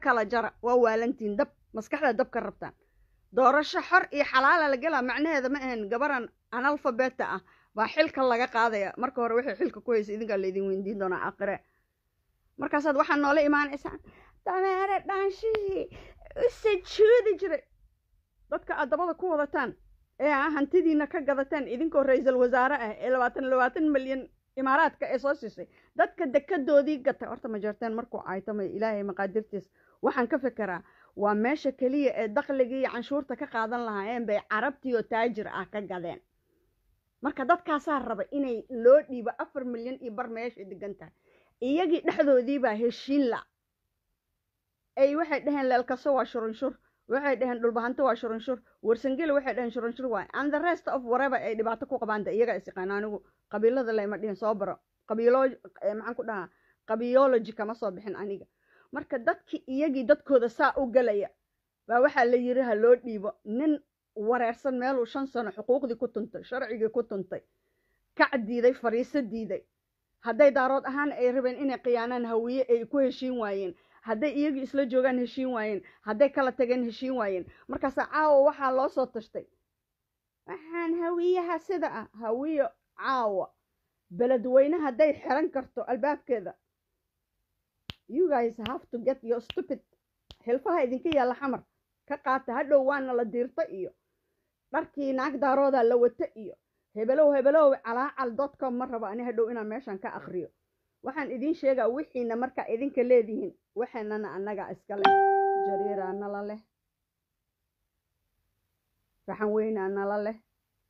kala jara waa waalantiin dab maskaxda dab ka rabtaan doorasho xor iyo xalaala la gelaa macnaheeda ma ahan gabaran analfabeta ah baa xilka laga qaadaya marka hore waxay xilka ku haysa idinkaa laydin weydiin doonaa aqire markaasaad waxaa noola imaanaysaan dameere dhaanshihii u sajuudi jiray dadka aad dabada ku wadataan ee aa hantidiina ka gadataan idinkoo ra-iisul wasaare ah ee labaatan labaatan milyan imaaraadka ee soo siisay dadka dekadoodii gatay horta ma jarteen markuu caytamay ilaahay maqaadirtiis waxaan ka fekeraa waa meesha keliya ee dakligii iyo canshuurta ka qaadan lahaayeen bay carabtii oo taajir ah ka gadeen marka dadkaasaa raba inay loo dhiibo afar milyan iyo bar meesha degan tahay iyagii dhexdoodiibaa heshiin la ay waxay dhaheen leelkaso waa shurunshur waxay dhaheen dhulbahanto waa shurunshur warsangeli waxay dhaheen shurunshur waay and the rest of whatever ay dhibaato ku qabaanta iyaga is yaqaan anigu qabiilada layma dhihin soo baro qabiilo maxaan ku dhahaa qabiology kama soo bixin aniga marka dadkii iyagii dadkooda saa u galaya baa waxaa la yiri ha loo dhiibo nin wareersan meeluu shan sano xuquuqdii ku tuntay sharcigii ku tuntay kac diiday fariiso diiday hadday daarood ahaan ay rabeen inay khiyaanaan hawiye ay ku heshiin waayeen hadday iyagii isla joogaan heshiin waayeen hadday kala tageen heshiin waayeen markaasa caawa waxaa loo soo tashtay waxaan hawiyaha sida ah hawiyo caawa beledweyne hadday xiran karto albaabkeeda you guys have to get your stupid xilfaha idinka yaalla xamar ka qaata hadhow waana la diirta iyo dharkii naag daarooda la wata iyo hebelow hebelow calaacal dotcom ma rabo ani hadhow inaan meeshan ka akriyo waxaan idiin sheegaa wixiina markaa idinka leedihiin waxaynana annaga iska leh jariiraa nala leh raxan weynaa nala leh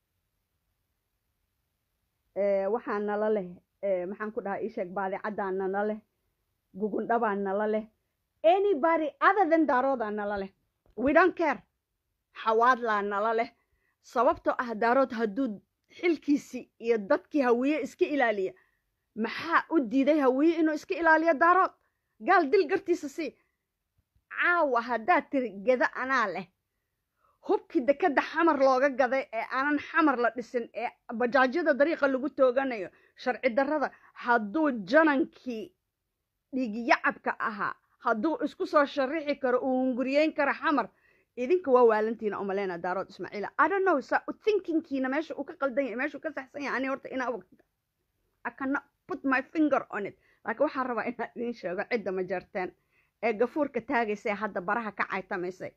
waxaa nala leh maxaan ku dhahaa iisheeg baadicaddaa nala leh gugundhabaa nala leh anybody other than daaroodaa nala leh we don't care xawaadlaa nala leh sababtoo ah daarood hadduu xilkiisii iyo dadkii hawiye iska ilaaliya maxaa u diiday hawiye inuu iska ilaaliyo daarood gaal dil gartiisa sii caawa haddaad tiri geda anaa leh hubkii dekadda xamar looga gaday ee aanan xamar la dhisin ee bajaajyada dariiqa lagu tooganayo sharci darrada hadduu janankii dhiigyacabka ahaa hadduu isku soo sharixi karo uu hunguriyeyn karo xamar idinka waa waalantiina umaleyna daarood ismaaciila i don't know saa thinkingkiina meesha uu ka qaldan yahay meesha uu ka saxsan yahay ani horta inaa ogta i cannot put my finger on it laakiin waxaan rabaa inaan idiin sheego cidda ma jarteen ee gafuurka taagaysa ee hadda baraha ka caytamaysay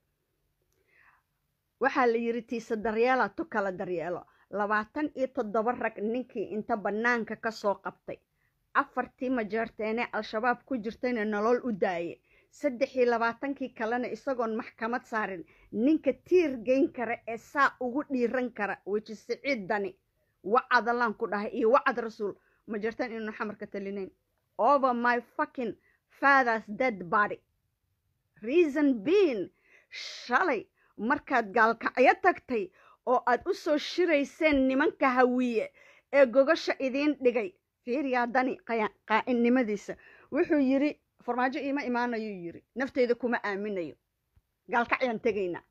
waxaa la yidhi tiisa daryeela tu kala daryeelo labaatan iyo toddoba rag ninkii inta bannaanka ka soo qabtay afartii majeerteenee al-shabaab ku jirtayna nolol u daaye saddex iyo labaatankii kalena isagoon maxkamad saarin ninka tiir geyn kara ee saa ugu dhiiran kara weji siciid dani wacadalaan ku dhahay iyo wacad rasuul ma jirtaan inuu xamarka talinayn over my fucking father's dead body reason being shalay markaad gaalkacyo tagtay oo aad u soo shirayseen nimanka hawiye ee gogasha idiin dhigay fiiriyaa dani qaa'inimadiisa wuxuu yidhi farmaajo iima imaanayuu yidhi nafteyda kuma aaminayo gaalkacyaan tegaynaa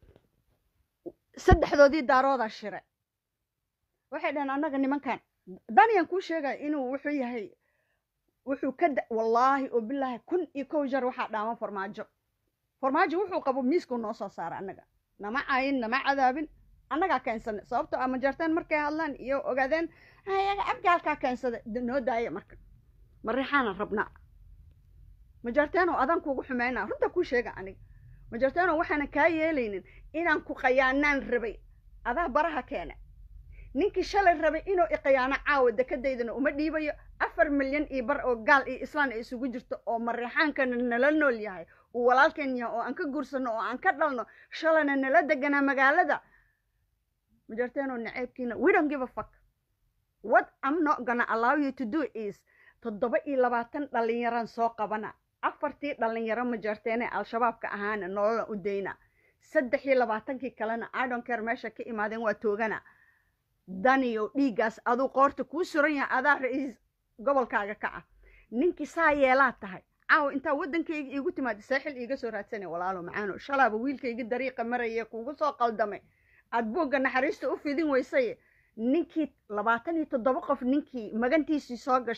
saddexdoodii daaroodaa shire waxay dhaheen annaga nimankan daniyaan kuu sheegaya inuu wuxuu yahay wuxuu ka wallaahi oo bilaahi kun iyo kow jar waxaa dhaama farmaajo farmaajo wuxuu qabo miiskuu noo soo saara annaga nama caayin nama cadaabin annagaa keensana sababtoo ah majarteen markay hadlaan iyo ogaadeen ayaga abgaalkaa keensada noo daaya marka marixaana rabnaa majarteeno adaan kuugu xumeynaa runta kuu sheega aniga majarteeno waxaana kaa yeelaynin inaan ku qayaanaan rabay adaa baraha keena ninkii shalay rabay inuu iqiyaano caawa dekadaydana uma dhiibayo afar milyan iyo bar oo gaal iyo islaan ay isugu jirto oo marixaankana nala nool yahay uu walaalkeen yahay oo aan ka guursano oo aan ka dhalno shalayna nala deganaa magaalada majarteeno naceebkiina we don't give a fuck what i'm not gonna allow you to do is toddoba iyo labaatan dhallinyaraan soo qabana afartii dhallinyaro majarteene al-shabaabka ahaana nolola u dayna saddex iyo labaatankii kalena idonker meesha ka imaadeen waa toogana daniyo dhiiggaas aduu qoorta kuu suran yahay adaa ra-iis gobolkaaga ka ah ninkii saa yeelaa tahay caawa intaa waddankayga iigu timaada saaxil iiga soo raadsana walaalo macaano shalaaba wiilkayga dariiqa maraya kuugu soo qaldamay aad boogga naxariista u fidin weysaye ninkii labaatan iyo toddoba qof ninkii magantiisii soo gashay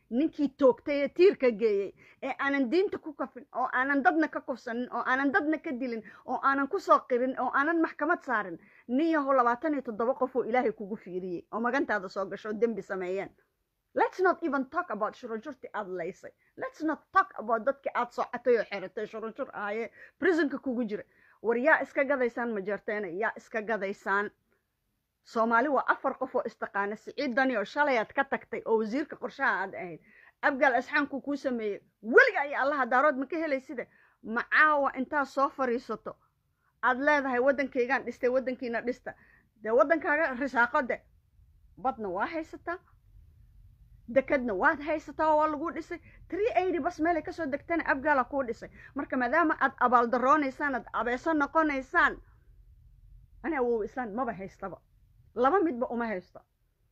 ninkii toogtay ee tiirka geeyey ee aanan diinta ku kafin oo aanan dadna ka kufsanin oo aanan dadna ka dilin oo aanan kusoo qirin oo aanan maxkamad saarin nin yahow labaatan iyo toddoba qof oo ilaahay kugu fiiriyey oo magantaada soo gasho oo dembi sameeyeen let's not even talk about shurunshurtii aad laysay let's not talk about dadkii aad soocatay oo xeratay shurunshur ahayee prisonka kugu jira war yaa iska gadaysaan majeerteena yaa iska gadaysaan soomaali waa afar qof oo istaqaana siciid dani oo shalay aad ka tagtay oo wasiirka qorshaha aad ahayd abgaal asxaanku kuu sameeyey weliga iyo allaha daarood ma ka helayside macaawa intaad soo fariisato aad leedahay waddankaygaan dhistay waddankiina dhista dee waddankaaga risaaqo de badna waa haysataa dekadna waad haysataa oo waa laguu dhisay tree eighty bas meelay kasoo degtana abgaala kuu dhisay marka maadaama aad abaaldaroonaysaan aad abeeso noqonaysaan ani awow islaan maba haystaba laba midba uma haysto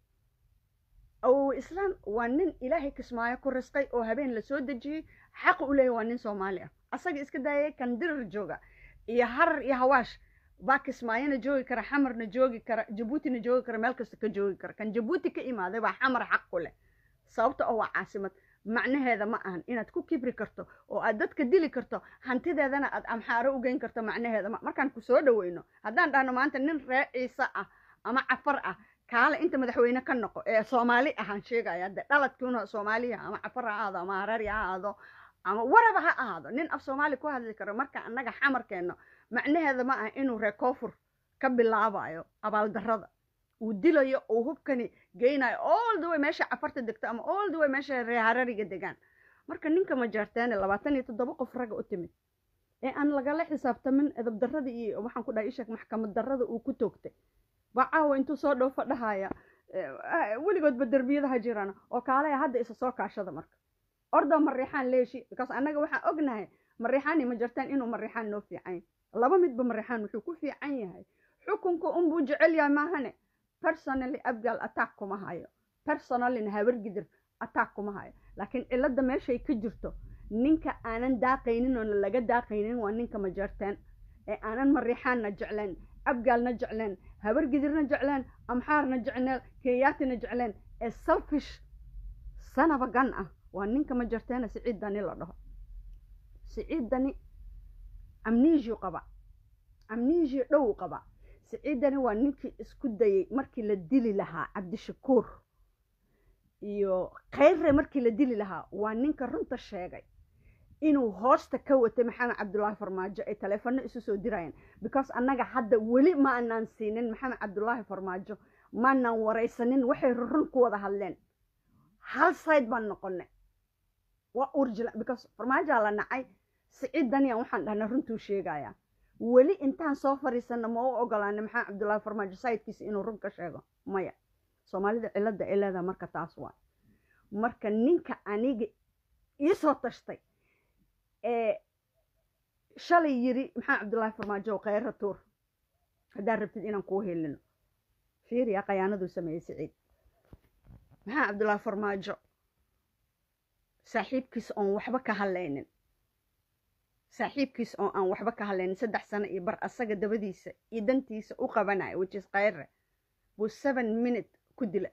awow islaan waa nin ilaahay kismaayo ku risqay oo habeen la soo dejiyey xaq u leeyahy waa nin soomaali ah asaga iska daayay kan dirir jooga iyo harar iyo hawaash baa kismaayona joogi kara xamarna joogi kara jabuutina joogi kara meel kasta ka joogi kara kan jabuuti ka imaaday baa xamar xaq ku leh sababta oo waa caasimad macnaheeda ma ahan inaad ku kibri karto oo aad dadka dili karto hantideedana aad amxaaro u geyn karto macnaheeda ma markaan ku soo dhaweyno haddaan dhahno maanta nin ree ciise ah ama cafar ah kaale inta madaxweyne ka noqo ee soomaali ahaan sheegaya de dhaladkiuna soomaaliya ama cafar ha ahaado ama harari ha ahaado ama waraba ha ahaado nin af soomaali ku hadli karo marka annaga xamarkeenno macnaheeda ma aha inuu ree koofur ka bilaabayo abaaldarrada uu dilayo uu hubkani geynayo all the way meesha cafarta degto ama all the way meesha ree harariga degaan marka ninka majaarteene labaatan iyo toddoba qof ragga u timid ee aan lagala xisaabtamin edab darrada iyo waxaan ku dhahay ishak maxkamad darrada uu ku toogtay baa caawa intuu soo dhoofa dhahaya weligoodba derbiyadaha jiraan oo kaalaya hadda isa soo kaashada marka ordo mariixaan leeshi because annaga waxaan ognahay mariixaan iyo majartaan inuu mariixaan noo fiican laba midba mariixaan wuxuu ku fiican yahay xukunka unbuu jecel yahay maahane personally abgaal attack kuma hayo personallyna habargidir attack kuma hayo laakiin cilada meeshay ka jirto ninka aanan daaqaynin oo laga daaqaynin waa ninka majartaan ee aanan mariixaanna jecleen abgaalna jecleen habargidirna jecleen amxaarna jecleen keeyaatina jecleen ee selfish sanaba gan ah waa ninka majarteena siciid dani la dhaho siciid dani amnesiu qaba amnesio dhow qaba siciidani waa ninkii isku dayey markii la dili lahaa cabdishakuur iyo khayre markii la dili lahaa waa ninka runta sheegay inuu hoosta ka watay maxamed cabdullaahi farmaajo ay taleefano isu soo dirayeen because annaga hadda weli ma anaan siinin maxamed cabdullaahi farmaajo maanaan waraysanin waxay run ku wada hadleen hal side baan noqonay waa urjila because farmaajaa la nacay siciid daniyan waxaan dhahnay runtuu sheegayaa weli intaan soo fariisana ma u ogolaanay maxamed cabdullaahi farmaajo sayidkiisa inuu run ka sheego maya soomaalida cilada ay leedaha marka taas waa marka ninka aniga iisoo tashtay ee shalay yiri maxamed cabdullaahi farmaajo khayra tuur haddaad rabtid inaan kuu helino fiiriya khayaanaduu sameeyey siciid maxamed cabdullaahi farmaajo saaxiibkiis oon waxba ka hadlaynin saaxiibkiis oo aan waxba ka hadlaynin saddex sano iyo bar asaga dabadiisa iyo dantiisa u qabanayo which is khayre buu seven minute ku dila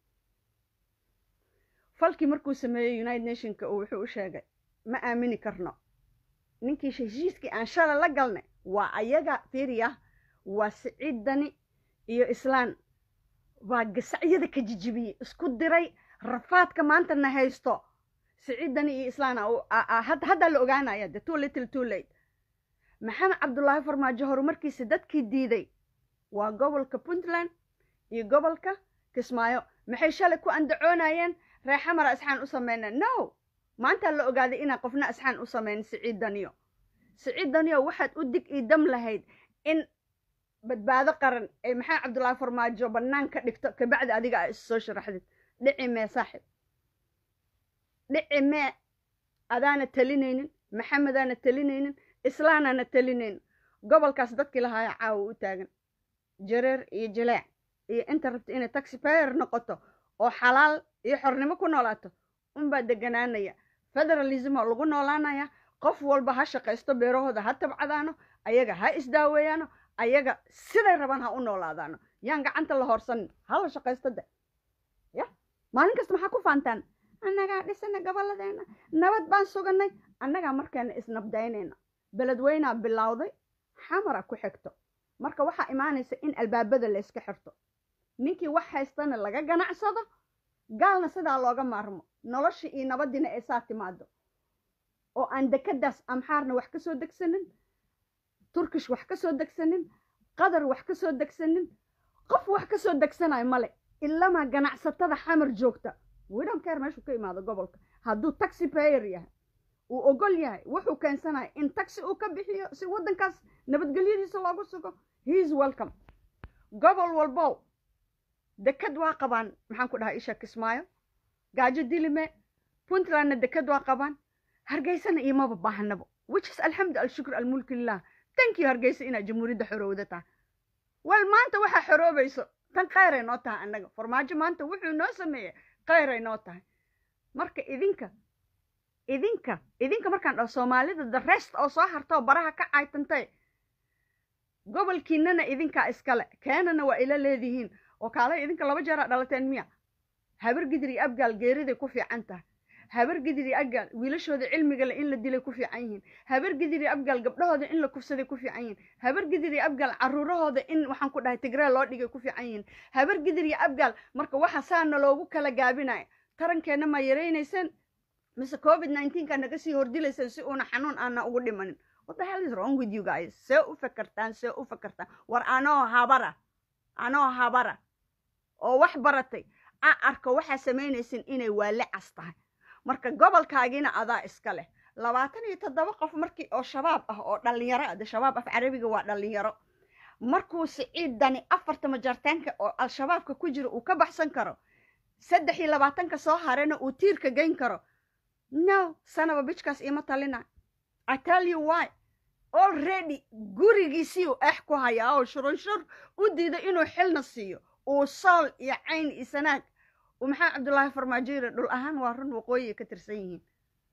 falkii markuu sameeyey united nationka uu wuxuu u sheegay ma aamini karno ninkii heshiiskii aan shala la galnay waa ayaga fiiriya waa siciid dani iyo islaan waa gasacyada ka jijibiyey isku diray rafaadka maanta na haysto siciid dani iyo islaan haddaa la ogaanaya de too little too late maxamed cabdullaahi farmaajo horumarkiisa dadkii diiday waa gobolka puntland iyo gobolka kismaayo maxay shalay ku andacoonayeen ree xamara asxaan u sameyneen no maantaa la ogaaday inaan qofna asxaan u sameyn siciid daniyo siciid daniyo waxaad u dig ii dam lahayd in badbaado qaran ay maxamed cabdullaahi farmaajo bannaan ka dhigto kabacdi adiga aa is soo sharaxdid dhici mee saaxib dhici mee adaana talinaynin maxamedaana talinaynin islaanaana talinaynin gobolkaas dadkii lahaaya caawa u taagan jareer iyo jaleec iyo inta rabta inay taxi payer noqoto oo xalaal iyo xornimo ku noolaato unbaa deganaanaya federalismo lagu noolaanaya qof walba ha shaqaysto beerahooda ha tabcadaano ayaga ha isdaaweeyaano ayaga siday rabaan ha u noolaadaano yaan gacanta la horsanin hala shaqaysto de ya maalin kasta maxaa ku faantaan annagaa dhisana gobolladeena nabad baan suganay annagaa markeena isnabdaynayna beledweynaa bilowday xamara ku xigto marka waxaa imaanaysa in albaabada la yska xirto ninkii wax haystana laga ganacsado gaalna sidaa looga maarmo noloshii iyo nabadiina ay saa timaado oo aan dekadaas amxaarna wax ka soo degsanin turkish wax ka soo degsanin qatar wax ka soo degsanin qof wax ka soo degsanayo male ilamaa ganacsatada xamar joogta widhamkeer meeshuu ka imaado gobolka hadduu taxi payer yahay uu ogol yahay wuxuu keensanaya in taxi uu ka bixiyo si waddankaas nabadgelyadiisa loogu sugo heis welcome gobol walbow dekad waa qabaan maxaan ku dhahay isha kismaayo gaajo dilime puntlandna dekad waa qabaan hargeysana iomaba baahanabo which is alxamdu alshukr almulki lilah thank you hargeysa inaad jamhuuriyadda xorowda tahay wal maanta waxaa xoroobayso tan khayray noo tahay annaga farmaajo maanta wuxuu noo sameeyey khayray noo tahay marka idinka idinka idinka markaan dhaho soomaalida the rest oo soo hartoo baraha ka caytantay gobolkiinana idinkaa iskale keenana waa ila leedihiin oo kaalay idinka laba jeeraa dhalateen miya habar gidir iyo abgaal geeriday ku fiican tahay habar gidir iyo abgaal wiilashooda cilmigale in la dilay ku fiican yihiin habar gidir iyo abgaal gabdhahooda in la kufsaday ku fiican yihiin habar gidir iyo abgaal caruurahooda in waxaan ku dhahay tigree loo dhigay ku fiican yihiin habar gidir iyo abgaal marka waxa saana loogu kala gaabinaya tarankeenna ma yaraynayseen mise covid nineteenka naga sii hordilayseen si uuna xanuun aana ugu dhimanin what the hell is wrong with you guys see u fakartaan see u fakartaan war anoo habara anoo habara oo wax baratay a arko waxaa samaynaysin inay waale cas tahay marka gobolkaagiina adaa iska leh labaatan iyo toddoba qof markii oo shabaab ah oo dhallinyaro ah de shabaab af carabiga waa dhallinyaro markuu siciidani afarta majartaanka oo al-shabaabka ku jira uu ka baxsan karo saddex iyo labaatanka soo harena uu tiirka geyn karo no sanaba bijkaas ima talina i tell you why already gurigiisiiu eex ku hayaa oo shurunshur u diiday inuu xilna siiyo uu sool iyo cayn iyo sanaag uu maxamed cabdullaahi farmaajoyre dhul ahaan waa run waqooyiga ka tirsan yihiin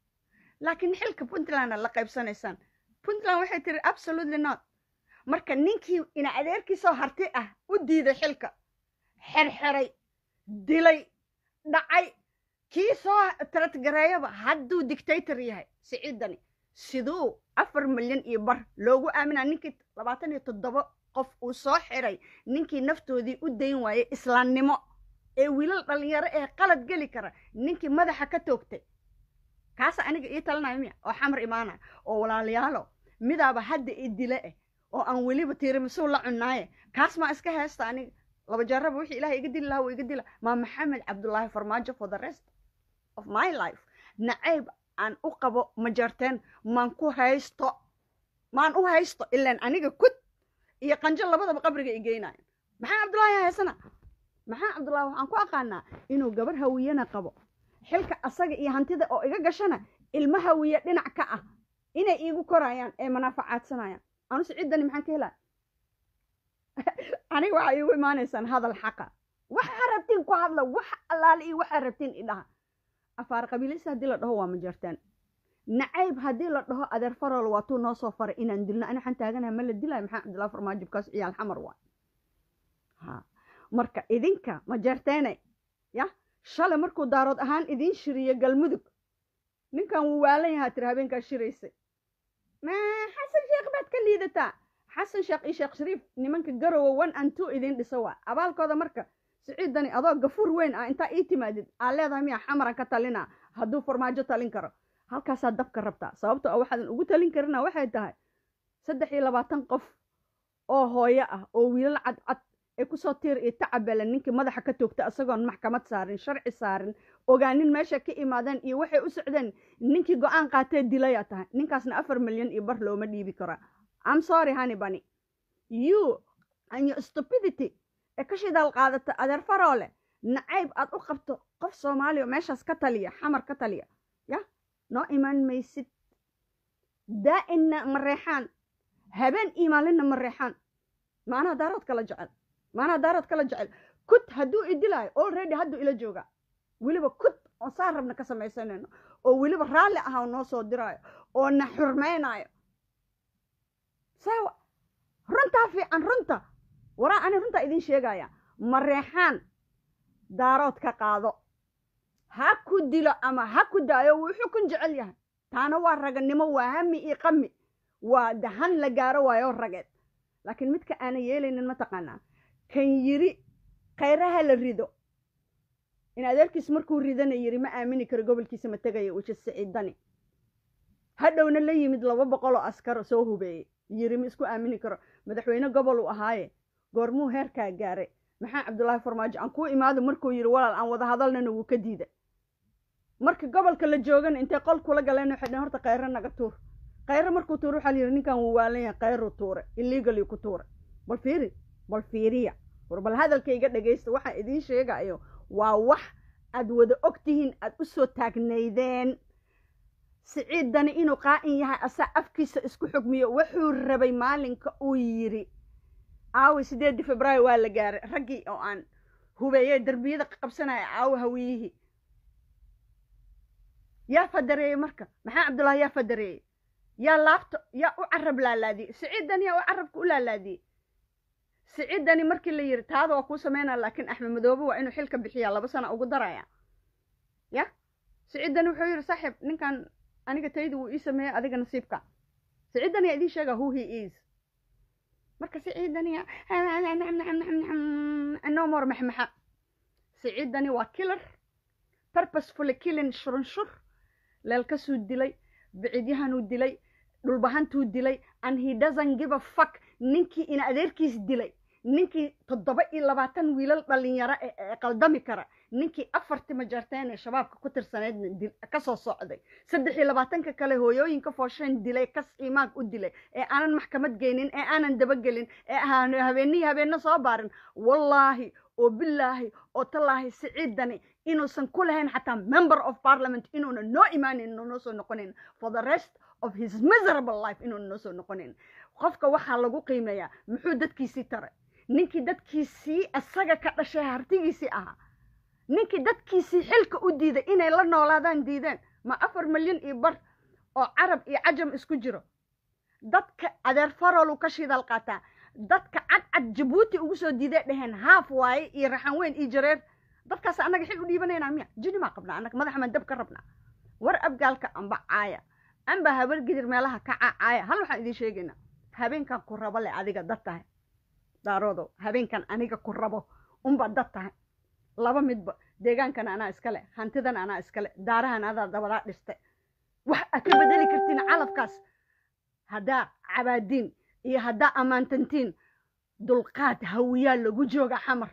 laakiin xilka puntlandna la qaybsanaysaan puntland waxay tiri absolutely not marka ninkii ina adeerkiisoo harti ah u diiday xilka xerxeray dilay dhacay kii soo taratgareeyaba hadduu dictator yahay siciidani siduu afar milyan iyo bar loogu aaminaa ninkii labaatan iyo toddoba qof uu soo xiray ninkii naftoodii u dayn waayey islaamnimo ee wiilal dhallinyaro ee qalad geli kara ninkii madaxa ka toogtay kaasa aniga ii talinayo miya oo xamar imaanaya oo walaalayaalo midaaba hadda i dile eh oo aan weliba tiirimasuu la cunaaye kaas maa iska heesta aniga laba jaraba wixii ilahay iga dili lahaa wuu iga dila maa maxamed cabdullaahi farmaajo for the rest of my life nacayb aan u qabo majarteen maan ku haysto maan u haysto ilaan aniga kud iyo qanjo labadaba qabriga i geynayan maxaa cabdullaahi haysana maxaa cabdullaahi waxaan ku aqaanaa inuu gabar hawiyana qabo xilka asaga iyo hantida oo iga gashana ilmo hawiye dhinac ka ah inay iigu korayaan ee manaafacaadsanayaan anu siciidani maxaan ka helaa aniga waxaa iigu imaanaysaan hadal xaqa waxaa rabtiin ku hadla wax allaale iyo waxaa rabtiin idhaha afaar qabiilaysa haddii la dhaho waa majartaan nacayb haddii la dhaho adeer farol waa tuu noo soo faray inaan dilno ani waxaan taaganaha ma la dilayo maxaa cabdullahi farmaajibkaas ciyaal xamar waay ha marka idinka majarteene ya shalay markuu daarood ahaan idiin shiriyo galmudug ninkan wuu waalan yahaa tiri habeenkaa shiraysay ma xasan sheekh baad ka liidataa xasan sheekh iyo sheekh shariif nimanka garowa one and two idiin dhisa waa abaalkooda marka siciidani adoo gafuur weyn ah intaa ii timaadid aa leedahay miya xamaran ka talina hadduu farmaajo talin karo halkaasaa dabka rabtaa sababto a waxaadan ugu talin karina waxay tahay saddex iyo labaatan qof oo hooyo ah oo wiilal cadcad ee kusoo tiir iyo tacabele ninkii madaxa ka toogta isagoon maxkamad saarin sharci saarin ogaanin meesha ka imaadeen iyo waxay u socdeen ninkii go-aan qaatee dilayaa tahay ninkaasna afar milyan iyo bar looma dhiibi karaa am sorry honey bunny you and your stupidity ee ka shidaal qaadata adeer faroole nacayb aad u qabto qof soomaaliya oo meeshaas ka taliya xamar ka taliya ya noo imaan maysid daa'inna ma reexaan habeen iyo maalinna ma reexaan maanaha daarood kala jecel maanaha daarood kala jecel kud hadduu idilaayo already hadduu ila joogaa weliba kud oo saa rabna ka samaysanayno oo weliba raalli ah oo noo soo diraayo oo na xurmaynaayo saawa runtaa fiican runta waraa ani runtaa idiin sheegaya ma reexaan daarood ka qaado ha ku dilo ama ha ku daayo wuu xukun jecel yahay taana waa raganimo waa hami iyo qami waa dahan la gaaro waayo rageed laakiin midka aanan yeelaynin mataqaanaa kan yiri khayraha la rido in adeerkiis markuu ridana yiri ma aamini karo gobolkiisa ma tegaya wiji siciidani hadhowna la yimid laba boqol oo askar soo hubeeyey yiri ma isku aamini karo madaxweyne gobol uu ahaaye goormuu heerkaa gaaray maxaa cabdullaahi farmaajo aan kuu imaado markuu yidhi walaal aan wada hadalnana wuu ka diiday marka gobolka la joogana intay qol kula galeen waxay dhaheen horta khayro naga tuur khayro markuu tuur waxaa la yidhi ninkan wuu waalan yahay khayruu tuure illegally ku tuure bal fiiri bal fiiriya war bal hadalkayga dhegaysta waxaan idiin sheegayo waa wax aad wada og tihiin aad u soo taagnaydeen siciidani inuu qaa'in yahay asaa afkiisa isku xugmiyo wuxuu rabay maalinka uu yidhi aawi sideedii februaayo waa la gaaray raggii oo aan hubeeyey derbiyada qabsanaya aawi hawiyihii yaa fadareeyey marka maxaa cabdullaahi yaa fadareeyey yaa laabto yaa u carab laalaadiyey siciidani yaa u carabka u laalaadiyey siciidani markii la yidhi taada waa kuu sameynaya laakiin axmed madoobe waa inuu xilka bixiyaa laba sana ugu daraya ya siciidani wuxuu yidhi saaxiib ninkan aniga tayda wuu ii sameeyey adiga nasiibka siciidani yaa idiin sheega who he is marka siciidani no more maxmaxa siciidani waa killer purposefully killing shurunshur leelkasuu dilay bicidyahanuu dilay dhulbahantuu dilay and he doesn't give a fuck ninkii ina adeerkiis dilay ninkii toddoba iyo labaatan wiilal dhalinyaro ee qaldami kara ninkii afartii majarteen ee shabaabka ku tirsaneydna kasoo socday saddex iyo labaatanka kale hooyooyinka foosheen dilay kas imaag u dilay ee aanan maxkamad geynin ee aanan dabagelin ee habeenihii habeenno soo baarin wallaahi oo bilaahi oo tallaahi siciidani inuusan ku lahayn xataa member of parliament inuuna noo imaanin inuu noo soo noqonayn for the rest of his miserable life inuuna noo soo noqonayn qofka waxaa lagu qiimeeyaa muxuu dadkiisii taray ninkii dadkiisii isaga ka dhashay hartigiisii ahaa ninkii dadkiisii xilka u diiday inay la noolaadaan diideen ma afar milyan iyo bar oo carab iyo cajam isku jiro dadka adeer faroluu ka shidaal qaataa dadka cadcad jabuuti ugu soo diiday dheheen haaf waaye iyo raxan weyn iyo jareer dadkaas annaga xil u dhiibanaynaa miya jini maa qabnaa annaga madaxamaan dab ka rabnaa war abgaalka amba caaya amba habar gidir meelaha ka cacaaya hal waxaan idiin sheegaynaa habeenkan ku rabo le adiga dad tahay daaroodow habeenkan aniga ku rabo unba dad tahay laba midba deegaankan anaa iskale hantidan anaa iskale daarahan adaa dabadaa dhistay wax aad ka bedeli kartiin calafkaas haddaa cabaadiin iyo haddaa ammaantantiin dulqaad hawiyaa lagu jooga xamar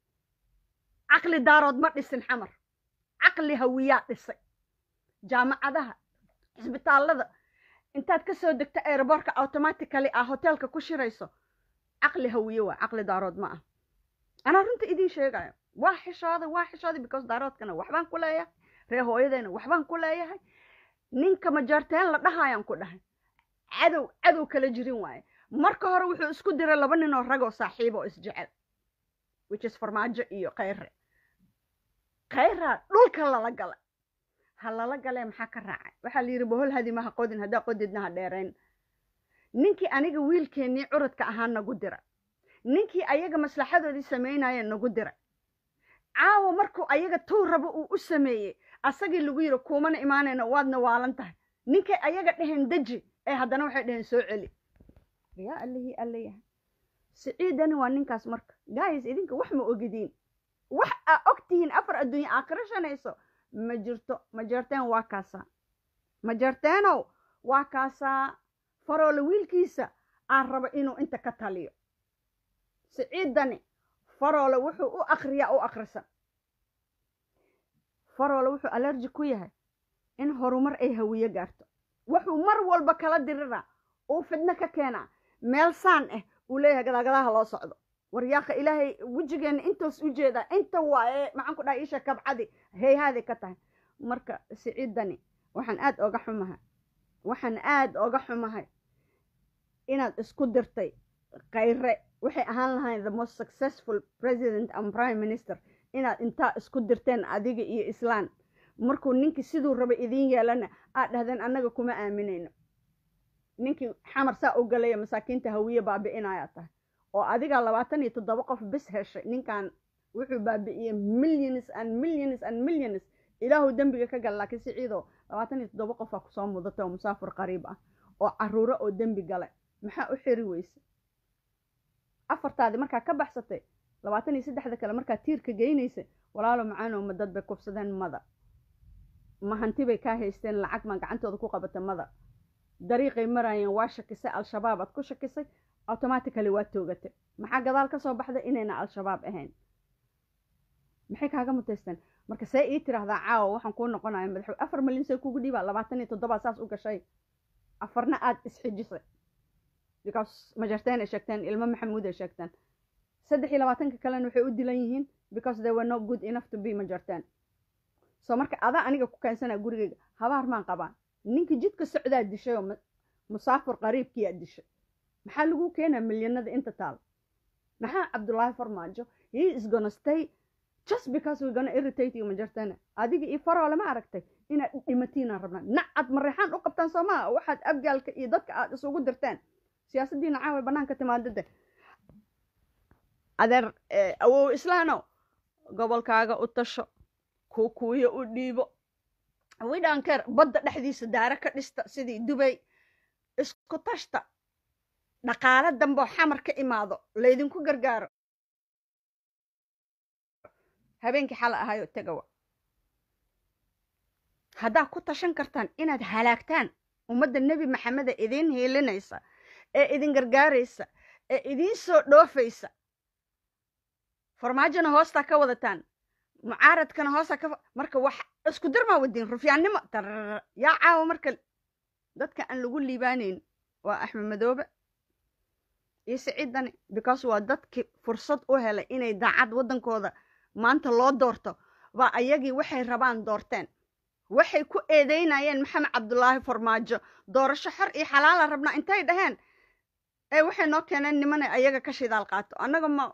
caqli daarood ma dhisin xamar caqli hawiyaa dhisay jaamacadaha cisbitaallada intaad ka soo degto aerobortka automatically ah hoteelka ku shirayso caqli hawiye waa caqli daarood ma ah anaa runta idiin sheegayo waa xishooday waa xishooday because daaroodkana waxbaan ku leeyahay ree hooyadayna waxbaan ku leeyahay ninka majaarteen la dhahayaan ku dhahay cadow cadow kala jirin waaye marka hore wuxuu isku diray laba nin oo ragoo saaxiib oo isjecel which is farmaajo iyo khayre khayraa dhulka lala gala ha lala galee maxaa ka raacay waxaa la yidhi bohol hadi maha qodin haddaa qodidna ha dheerayn ninkii aniga wiilkeennii curadka ahaa nagu dira ninkii ayaga maslaxadoodii samaynaya nagu dira caawa markuu ayaga tuu rabo uu u sameeyey asagii lagu yidhi kuumana imaanayna waadna waalan tahay ninkay ayaga dheheen deji ee haddana waxay dheheen soo celi yaa allihii allayahay siciidani waa ninkaas marka guys idinka wax ma ogidiin wax aa og tihiin afar adduunya aakhiro shanayso ma jirto majarteen waa kaasaa majarteenow waa kaasaa faroole wiilkiisa aan raba inuu inta ka taliyo siciidani faroole wuxuu u akriyaa u akrisan faroole wuxuu alerji ku yahay in horumar ay hawiye gaarto wuxuu mar walba kala diriraa uu fidno ka keenaa meel saan ah uu leeyahay gadaagadaha loo socdo waryaaka ilaahay wejigeena intoos u jeedaa inta waaye maxaan ku dhahay isha kabcadi heyhaaday ka tahay marka siciidani waxaan aad oga xumahay waxaan aad oga xumahay inaad isku dirtay khayre waxay ahaan lahayn the most successful president and prime minister inaad intaa isku dirteen adiga iyo islaan markuu ninkii siduu raba idiin yeelana aad dhahdeen annaga kuma aaminayno ninkii xamar saa u galaya masaakiinta hawiye baabi'inayaa tahay oo adigaa labaatan iyo toddoba qof bis heshay ninkan wuxuu baabi'iyey millions and millions and millions ilaahu dembiga ka gal laakiin siciidoo labaatan iyo toddoba qofaa kusoo mudatay oo musaafir qariib ah oo caruuro oo dembi gale maxaa u xiri weyse afartaadi markaa ka baxsatay labaatan iyo saddexda kale markaa tiirka geynaysa walaalo macaanow ma dad bay kufsadeen mada ma hanti bay kaa haysteen lacag maa gacantooda ku qabatay mada dariiqay maraayeen waa shakisay al-shabaab aad ku shakisay automatically waa toogatay maxaa gadaal ka soo baxday inayna al-shabaab ahayn maxay kaaga mutaysteen marka see ii tiraahdaa caawa waxaan kuu noqonaya madaxwe afar milyan see kugu dhiibaa labaatan iyo toddobaad saas u gashay afarna aad isxijisay because majarteen ay sheegteen ilmo maxamuud ay sheegteen saddex iyo labaatanka kalena waxay u dilan yihiin because they were not good enough to be majarteen so marka adaa aniga ku keensanaa gurigayga habaar maan qabaan ninka jidka socdaa dishay oo musaafir qariibkiyaa dishay maxaa lagu keenaa milyanada inta taal maxaa cabdullaahi farmaajo he is gonna stay just because we're gonna irritate you majartana adiga iyo faroole ma aragtay inaad dhimatiinaan rabnaa nacad mareexaan u qabtaan soo maa waxaad abgaalka iyo dadka aad isugu dirteen siyaasaddiina caawa banaanka timaadade adeer awow islaanow gobolkaaga u tasho kuukuuyo u dhiibo widhanker badda dhexdiisa daare ka dhista sidii dubay isku tashta dhaqaalo damboo xamar ka imaado laydinku gargaaro habeenkii xala ahayoo tegawa haddaad ku tashan kartaan inaad halaagtaan ummadda nebi maxameda idiin hiilinaysa ee idin gargaaraysa ee idiin soo dhoofaysa farmaajona hoostaa ka wadataan mucaaradkana hoostaa ka marka wax isku darmaa wadiin rufyaannimo tarr yaa caawa marka dadka aan lagu liibaanayn waa axmed madoobe iyo siciidani because waa dadkii fursad u helay inay daacad waddankooda maanta loo doorto baa ayagii waxay rabaan doorteen waxay ku eedeynayeen maxamed cabdulaahi farmaajo doorasho xor iyo xalaala rabnaa intay dhaheen ee waxay noo keeneen nimana ayaga ka shidaal qaato annaga ma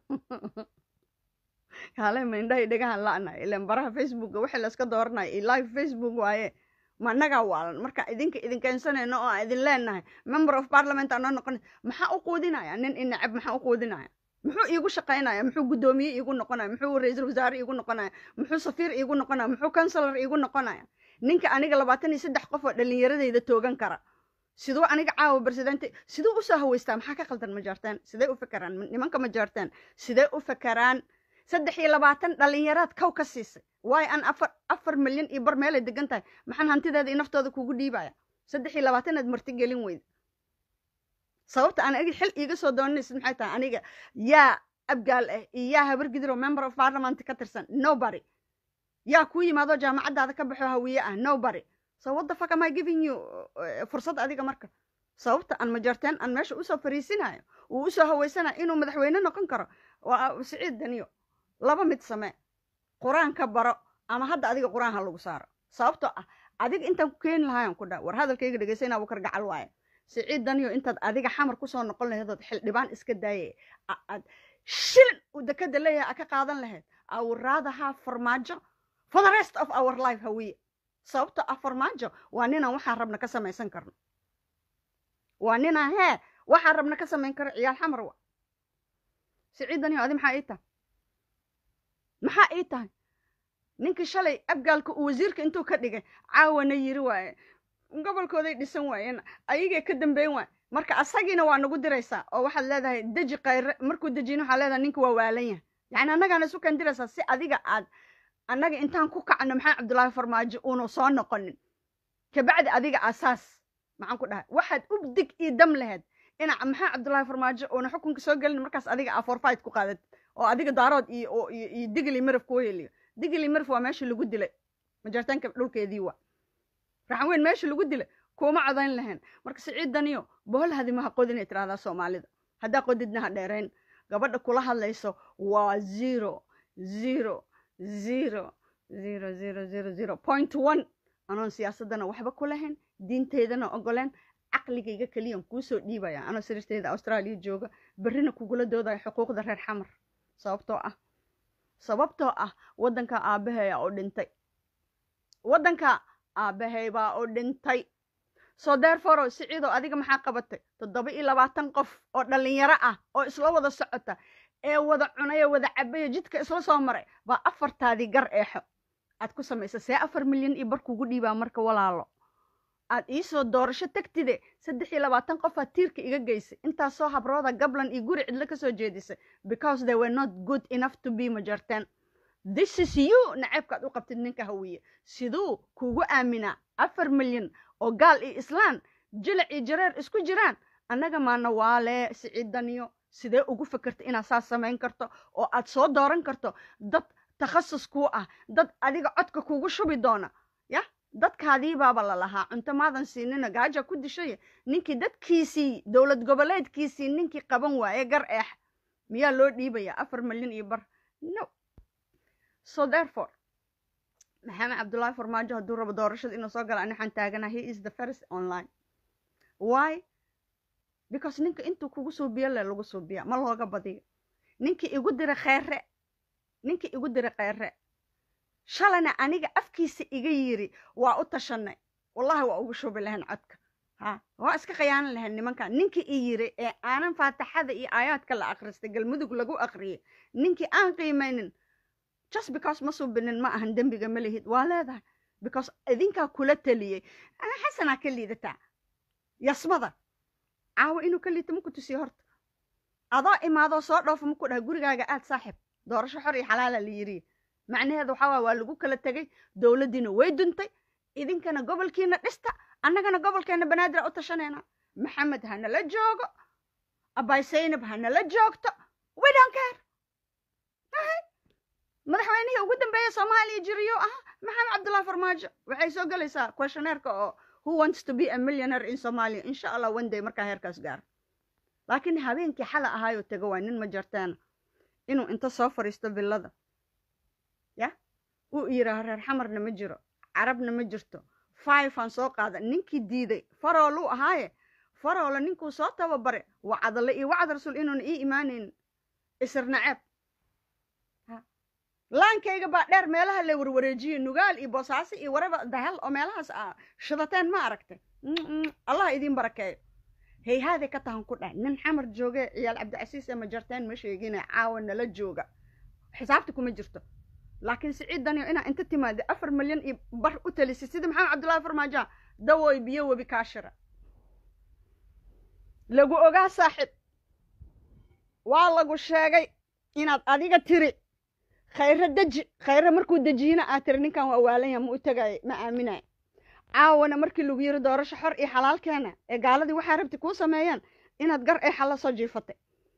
kaale ma indhahay dhegahan la'nahay ilaan baraha facebooka waxay layska dooranaya iyo live facebook waaye ma annagaa waalan marka idinka idin keensanayno oo aan idin leenahay member of parliament aan noo noqon maxaa u quudinaya nin inacab maxaa u quudinaya muxuu iigu shaqaynaya muxuu guddoomiye iigu noqonaya muxuu ra-iisul wasaare iigu noqonaya muxuu safiir iigu noqonaya muxuu counselor iigu noqonaya ninka aniga labaatan iyo saddex qof oo dhallinyaradayda toogan kara siduu aniga caawa presidente siduu usoo haweystaa maxaa ka qaldan ma jaarteen sidee u fakeraan nimanka ma jaarteen sidee u fakeraan saddex iyo labaatan dhallinyaraad kow ka siisay waayo aan afar afar milyan iyo bar meelay degan tahay maxaan hantideeda iyo naftooda kugu dhiibaya saddex iyo labaatanaad martigelin weyda sababta aan agi xil iiga soo doonanaysid maxay tahay aniga yaa abgaal ah iyo yaa habar gidiroo member of parliament ka tirsan nobody yaa kuu yimaadoo jaamacaddaada ka baxo hawiye ah nobody so what the fuck am I giving you fursad adiga marka sababta aan majarteen aan meesha usoo fariisinayo uu usoo haweysanayo inuu madaxweyne noqon karo waa siciid daniyo laba mid samee qur-aan ka baro ama hadda adiga qur-aan ha lagu saaro sababtoo ah adiga intaan ku keeni lahayan ku dha war hadalkayga dhegeysanaa buu kargacal waaye siciid daniyo intaad adiga xamar kusoo noqon lahayd ood xildhibaan iska daayay aad shilin uu dekada leeyahay a ka qaadan lahayd awraadaha farmaajo for the rest of our life hawiye sababto ah farmaajo waa ninaan waxaan rabna ka samaysan karno waa ninaan hee waxaan rabna ka samayn karo ciyaal xamar wa siciid daniyo adi maxaa ii tahay maxaa ii tahay ninkii shalay abgaalka uu wasiirka intuu ka dhigay caawana yiri waaye gobolkooday dhisan waayeen ayagay ka dambeyn waay marka asagiina waa nagu diraysaa oo waxaad leedahay deji kayre markuu dejiyna waxaa leedahay ninka waa waalan yahay yacni annagaana isu kan diraysaa si adiga aad annaga intaan ku kacno maxamed cabdullaahi farmaajo uunu soo noqonin kabacdi adiga asaas maxaan ku dhahay waxaad u dig io dam laheyd ina maxamed cabdullaahi farmaajo uuna xukunka soo gelin markaas adiga a forfight ku qaadat oo adiga daarood iyo iyo digli miraf kuu heliyo digli miraf waa meesha lagu dilay majartaanka dhulkeedii waa raxan weyn meesha lagu dilay kuuma codayn lahayn marka siciid daniyo bohol hadimaha qodinay tirahdaa soomaalida haddaa qodidna ha dheerayn gabadha kula hadlayso waa zero zero zero zero zero zero zero point one anoon siyaasadana waxba ku lahayn diinteydana ogoleen caqligayga keliyan kuusoo dhiibaya anoo sariirteeda austraaliya jooga berrina kugula doodayo xuquuqda reer xamar sababtoo ah sababtoo ah waddanka aabbaheeya oo dhintay waddanka aabbahay baa oo dhintay soo deerforow siciidoo adiga maxaa qabatay toddoba iyo labaatan qof oo dhallinyaro ah oo isla wada socota ee wada cunaya wada cabaya jidka isla soo maray baa afartaadii gar eexo aad ku samaysa see afar milyan iyo bar kugu dhiibaa marka walaalo aad iisoo doorasho tagtide saddex iyo labaatan qofaad tiirka iga geysay intaasoo habrooda gablan iyo guri cidlo kasoo jeedisay because they were not good enough to be majarteen this is you naceebkaad u qabtid ninka hawiye siduu kugu aaminaa afar milyan oo gaal iyo islaan jilic iyo jareer isku jiraan annaga maana waalee siciidaniyo sidee ugu fakerta inaad saas samayn karto oo aad soo dooran karto dad takhasus kuu ah dad adiga codka kugu shubi doona ya dadkaadii baaba la lahaa cunto maadan siinina gaaja ku dishay ninkii dadkiisii dowlad goboleedkiisii ninkii qaban waaye gar eex miyaa loo dhiibayaa afar milyan iyo bar no so therefore maxamed cabdullaahi farmaajo hadduu rabo doorashada inuu soo gala ani waxaan taagana he is the first online why because ninka intuu kugu suubiyo le lagu suubiya ma looga badiyo ninkii igu dira kheyre ninkii igu dira kheyre shalayna aniga afkiisa iga yiri waa u tashanay wallahi waa ugu shubi lahayn codka ha waa iska khiyaanan lahayn nimankan ninkii i yiri ee aanan faataxada iyo aayaadka la akhristay galmudug lagu akhriyay ninkii aan qiimaynin just because ma suubinin ma ahan dembiga ma lihid waa leedahay because idinkaa kula taliyey xasanaa ka liidataa yasmada caawa inuu ka liito maku tusiyo horta adoo imaadoo soo dhoofo maku dhaha gurigaaga aad saaxib doorasho xor iyo xalaala la yiri macnaheeda waxaa waay waa lagu kala tegay dowladdiina way duntay idinkana gobolkiina dhista annagana gobolkeena banaadir u tashanayna maxamed ha nala joogo abay saynab ha nala joogto we don't care madaxweynihii ugu dambeeya soomaaliya jiriyo ah maxamed cabdullahi farmaajo waxay soo gelaysaa questionnaireka oo who wants to be a millionaire in somalia insha allah one day markaa heerkaas gaaro laakiin habeenkii xala ahaayoo tego waa nin ma jarteena inuu inta soo fadhiisto villada ya uu yidhaaho reer xamarna ma jiro carabna ma jirto five aan soo qaada ninkii diiday farooluu ahaaye faroola ninkuu soo tababare wacadale iyo wacad rasuul inuuna ii imaanaynin isir naceeb laankayga baa dheer meelaha la warwareejiye nugaal iyo boosaaso iyo waraba dahel oo meelahaas a shidateen ma aragtay allah idiin barakeeyo hayhaaday ka tahan ku dhahay nin xamar jooge ciyaal cabdicasiis ee majarteen ma sheegina caawa nala jooga xisaabta kuma jirto laakiin siciidaniyo inaa inta timaada afar milyan iyo bar u talisay sida maxamed cabdullahi farmaajoa dawooy biyo webi kaashira lagu ogaa saaxib waa lagu sheegay inaad adiga tiri khayre deji khayre markuu dejiyina aad tiri ninkan waa waalanya ma u tagay ma aaminay caawana markii lagu yiri doorasho xor iyo xalaalkeena ee gaaladii waxaa rabti kuu sameeyaan inaad gar ee xalla soo jiifatay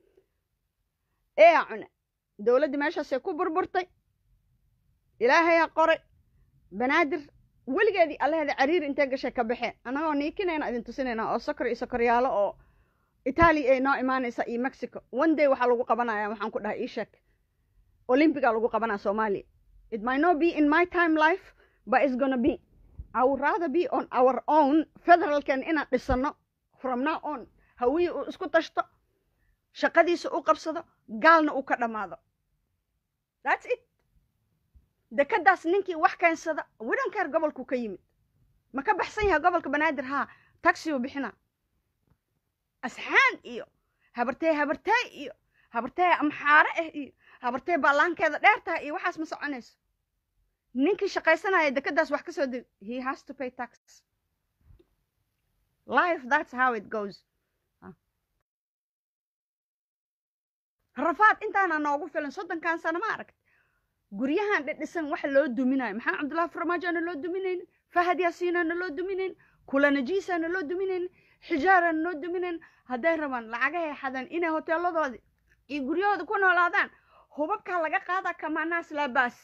ee cune dowladdii meeshaasay ku burburtay ilaahayaa qoray banaadir weligeedii allaheeda cariiri intee gashay ka baxeen annagoo niikinayna idin tusinayna oo sokor iyo sokoryaalo oo itaaliya ay noo imaanaysa iyo mexico one day waxaa lagu qabanaya waxaan ku dhahay ii sheeg olympiga lagu qabanaa soomaaliya it might not be in my time life but it's gonna be I would rather be on our own federalkan inaan dhisano from now on hawiyi uu isku tashto shaqadiisa u qabsado gaalna uu ka dhammaado that's it dekadaas ninkii wax keensada widankeer gobolku ka yimid ma ka baxsan yahay gobolka banaadir haa taxi uu bixina asxaan iyo habartee habartee iyo habartee amxaare ah iyo habartee baalaankeeda dheer tahay iyo waxaas ma soconayso ninkii shaqaysanaya dekadaas wax ka soo deg he has to pay tax life that's how it goes rafaad intaana noogu filan soddonkan sano ma aragta guryahan dhidhisan waxa loo duminayo maxamed cabdullahi farmaajoana loo duminaynin fahad yaasiinana loo duminayn kulanajiisana loo duminayn xijaarana loo duminayn hadday rabaan lacagahay xadaan inay hoteeladoodii iyo guryahooda ku noolaadaan hubabkaa laga qaadaa kamaanaas laabaas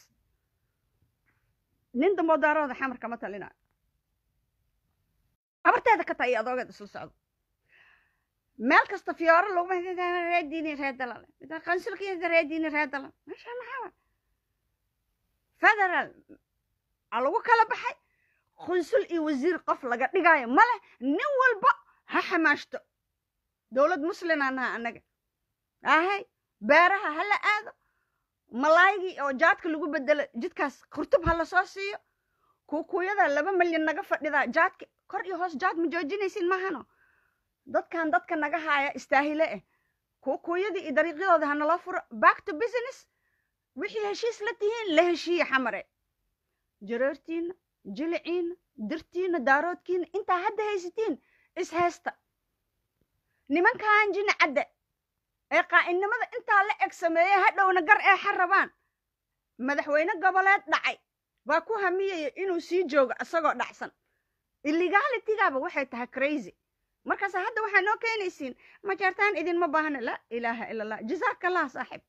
nin dambo daarooda xamar kama talinayo abarteeda ka taa iyo adoogeed isla socdo meel kasta fiyooro laguma reediini ree dalale qansulkiisa reediini ree dalal meesha maxaa federal a lagu kala baxay qunsul iyo wasiir qof laga dhigaayo male nin walba ha xamaashto dowlad muslimaa naha annaga ahay beeraha ha la aado malaaygii oo jaadka lagu bedelo jidkaas kurtub ha lasoo siiyo kuukuyada laba milyan naga fadhidaa jaadka kor iyo hoos jaad ma joojinaysin mahano dadkan dadka naga haaya istaahile eh kuukuyadii iyo dariiqyadooda hanala furo back to business wixii heshiis la tihiin la heshiiye xamare jareertiina jiliciina dirtiina daaroodkiina intaa hadda haysatiin is haysta nimankan jini cadde ee qaa'inimada intaa la eg sameeye hadhowna gar ee xa rabaan madaxweyne goboleed dhacay baa ku hamiyaya inuu sii joogo isagoo dhacsan illegalitygaaba waxay tahay crazy markaas hadda waxaa noo keenaysiin majeertaan idinma baahna laa ilaaha ila allah jazaaka allah saaxib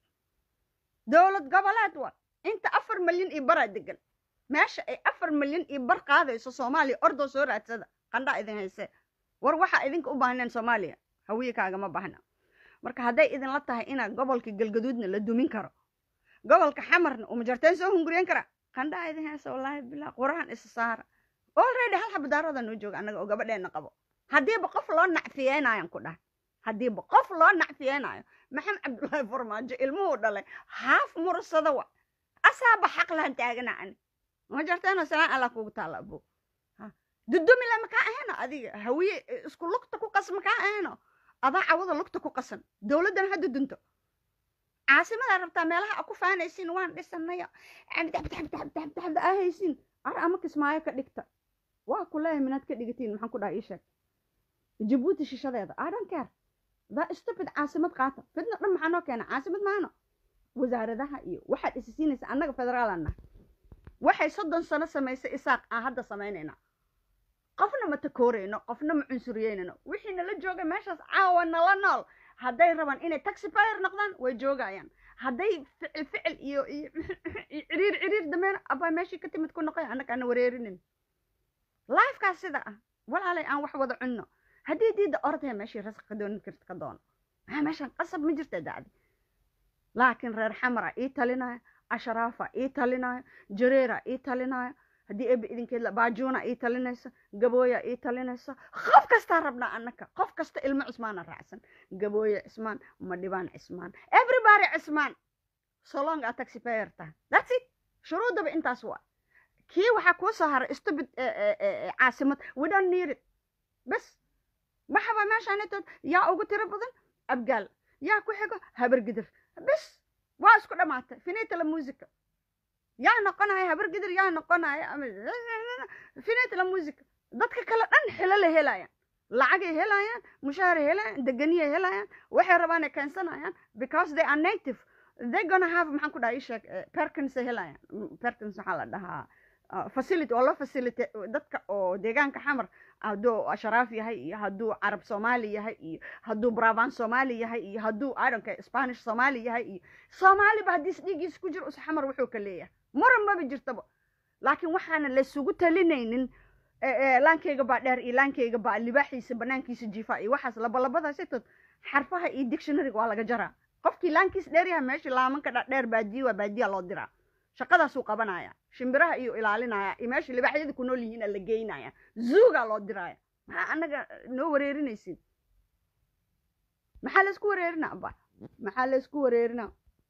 dowlad goboleed wa inta afar milyan iyo baraa degan meesha ay afar milyan iyo bar qaadayso soomaaliya ordoo soo raadsada qandhaa idin haysee war waxaa idinka u baahneen soomaaliya hawiyakaagama baahna marka hadday idinla tahay inaa gobolka galgaduudna la dumin karo gobolka xamarna uu majarteen soo hunguriyen kara qandhaa idin haysa wallaahi bilaa qurahan isa saara already hal xabadaarada noo jooga annaga oo gabadheena qabo haddiiba qof loo nacfiyeynayan ku dhahay haddiiba qof loo nacfiyeynayo maxamed cabdullaahi farmaajo ilmuhuu dhalay haaf mursada wa asaaba xaq lahan taagana ani majarteeno salaan allah kugu taala abo dudumila makaa ahayno adiga hawiye isku lugta ku qas makaa ahayno adaa cawada lugta ku qasan dowladdan hadda dunto caasimadaa rabtaa meelaha a ku faanaysiin waan dhisanayo daxdaxdaxdaxda aa haysiin ar ama kismaayo ka dhigta waa ku leeyahay minaad ka dhigatiin maxaan ku dhaha ii sheeg jabuuti shishadeeda i don't care daa stupid caasimad qaata fidna dhan maxaa noo keena caasimad maano wasaaradaha iyo waxaad isi siinaysa annaga federaalan nahay waxay soddon sano samaysay isaaq aan hadda samaynayna qofna ma takoorayno qofna ma cunsuriyeynayno wixii nala jooga meeshaas caawa nala nool hadday rabaan inay taxifier noqdaan way joogayaan hadday ficil ficil iyo iyo ciriir ciriir dameen abaa meeshii ka timid ku noqoy annaga ana wareerinin lifekaas sida ah walaalay aan wax wada cunno haddii diidda ordaya meeshii rasaq ka doonin karta ka doono maxaa meeshan qasab ma jirta dacdi laakiin reer xamara ii talinaya asharaafa ii talinaya jareera ii talinaya haddii ebe idinkeed la baajuuna ii talinaysa gabooya ii talinaysa qof kastaa rabnaa annaka qof kasta ilmo cismaana raacsan gabooya cismaan madhibaan cismaan everybody cismaan solong aa taxipayer tahay that's it shuruudaba intaas waa kii waxaa kuu soo haray stupid caasimad we don't need it bas maxaba meeshaanitood yaa ugu tiro badan abgaal yaa ku xigo habargidir bas waa isku dhammaatay finita la musica yaa noqonaya habargidir yaa noqonaya finita la musica dadka kale dhan xilo la helayaan lacagay helayaan mushahaaray helayaan deganiyay helayaan waxay rabaan ay keensanayaan because they are native they gonna have maxaan ku dhaha ii sheeg perkins ay helayaan perkins waxaa la dhahaa facility oo loo facility dadka oo deegaanka xamar hadduu asharaaf yahay iyo hadduu carab soomaali yahay iyo hadduu brabant soomaali yahay iyo hadduu idonka spanish soomaali yahay iyo soomaaliba haddii isdhiigiisa ku jiro us xamar wuxuu ka leeyahay muran maba jirtaba laakiin waxaana laysugu talinaynin laankayga baa dheer iyo laankayga baa libaaxiisa banaankiisa jiifa iyo waxaas labalabadaas itood xarfaha iyo dictionaryga waa laga jaraa qofkii laankiis dheer yahay meeshii laamanka dheer baadiya waa baadiya loo diraa shaqadaasuu qabanaya shimbiraha iyo ilaalinaya iyo meesha libaaxyada ku nool yihiina la geynaya zuugaa loo diraya maxaa annaga noo wareerinaysin maxaa laysku wareerina aba maxaa laysku wareerina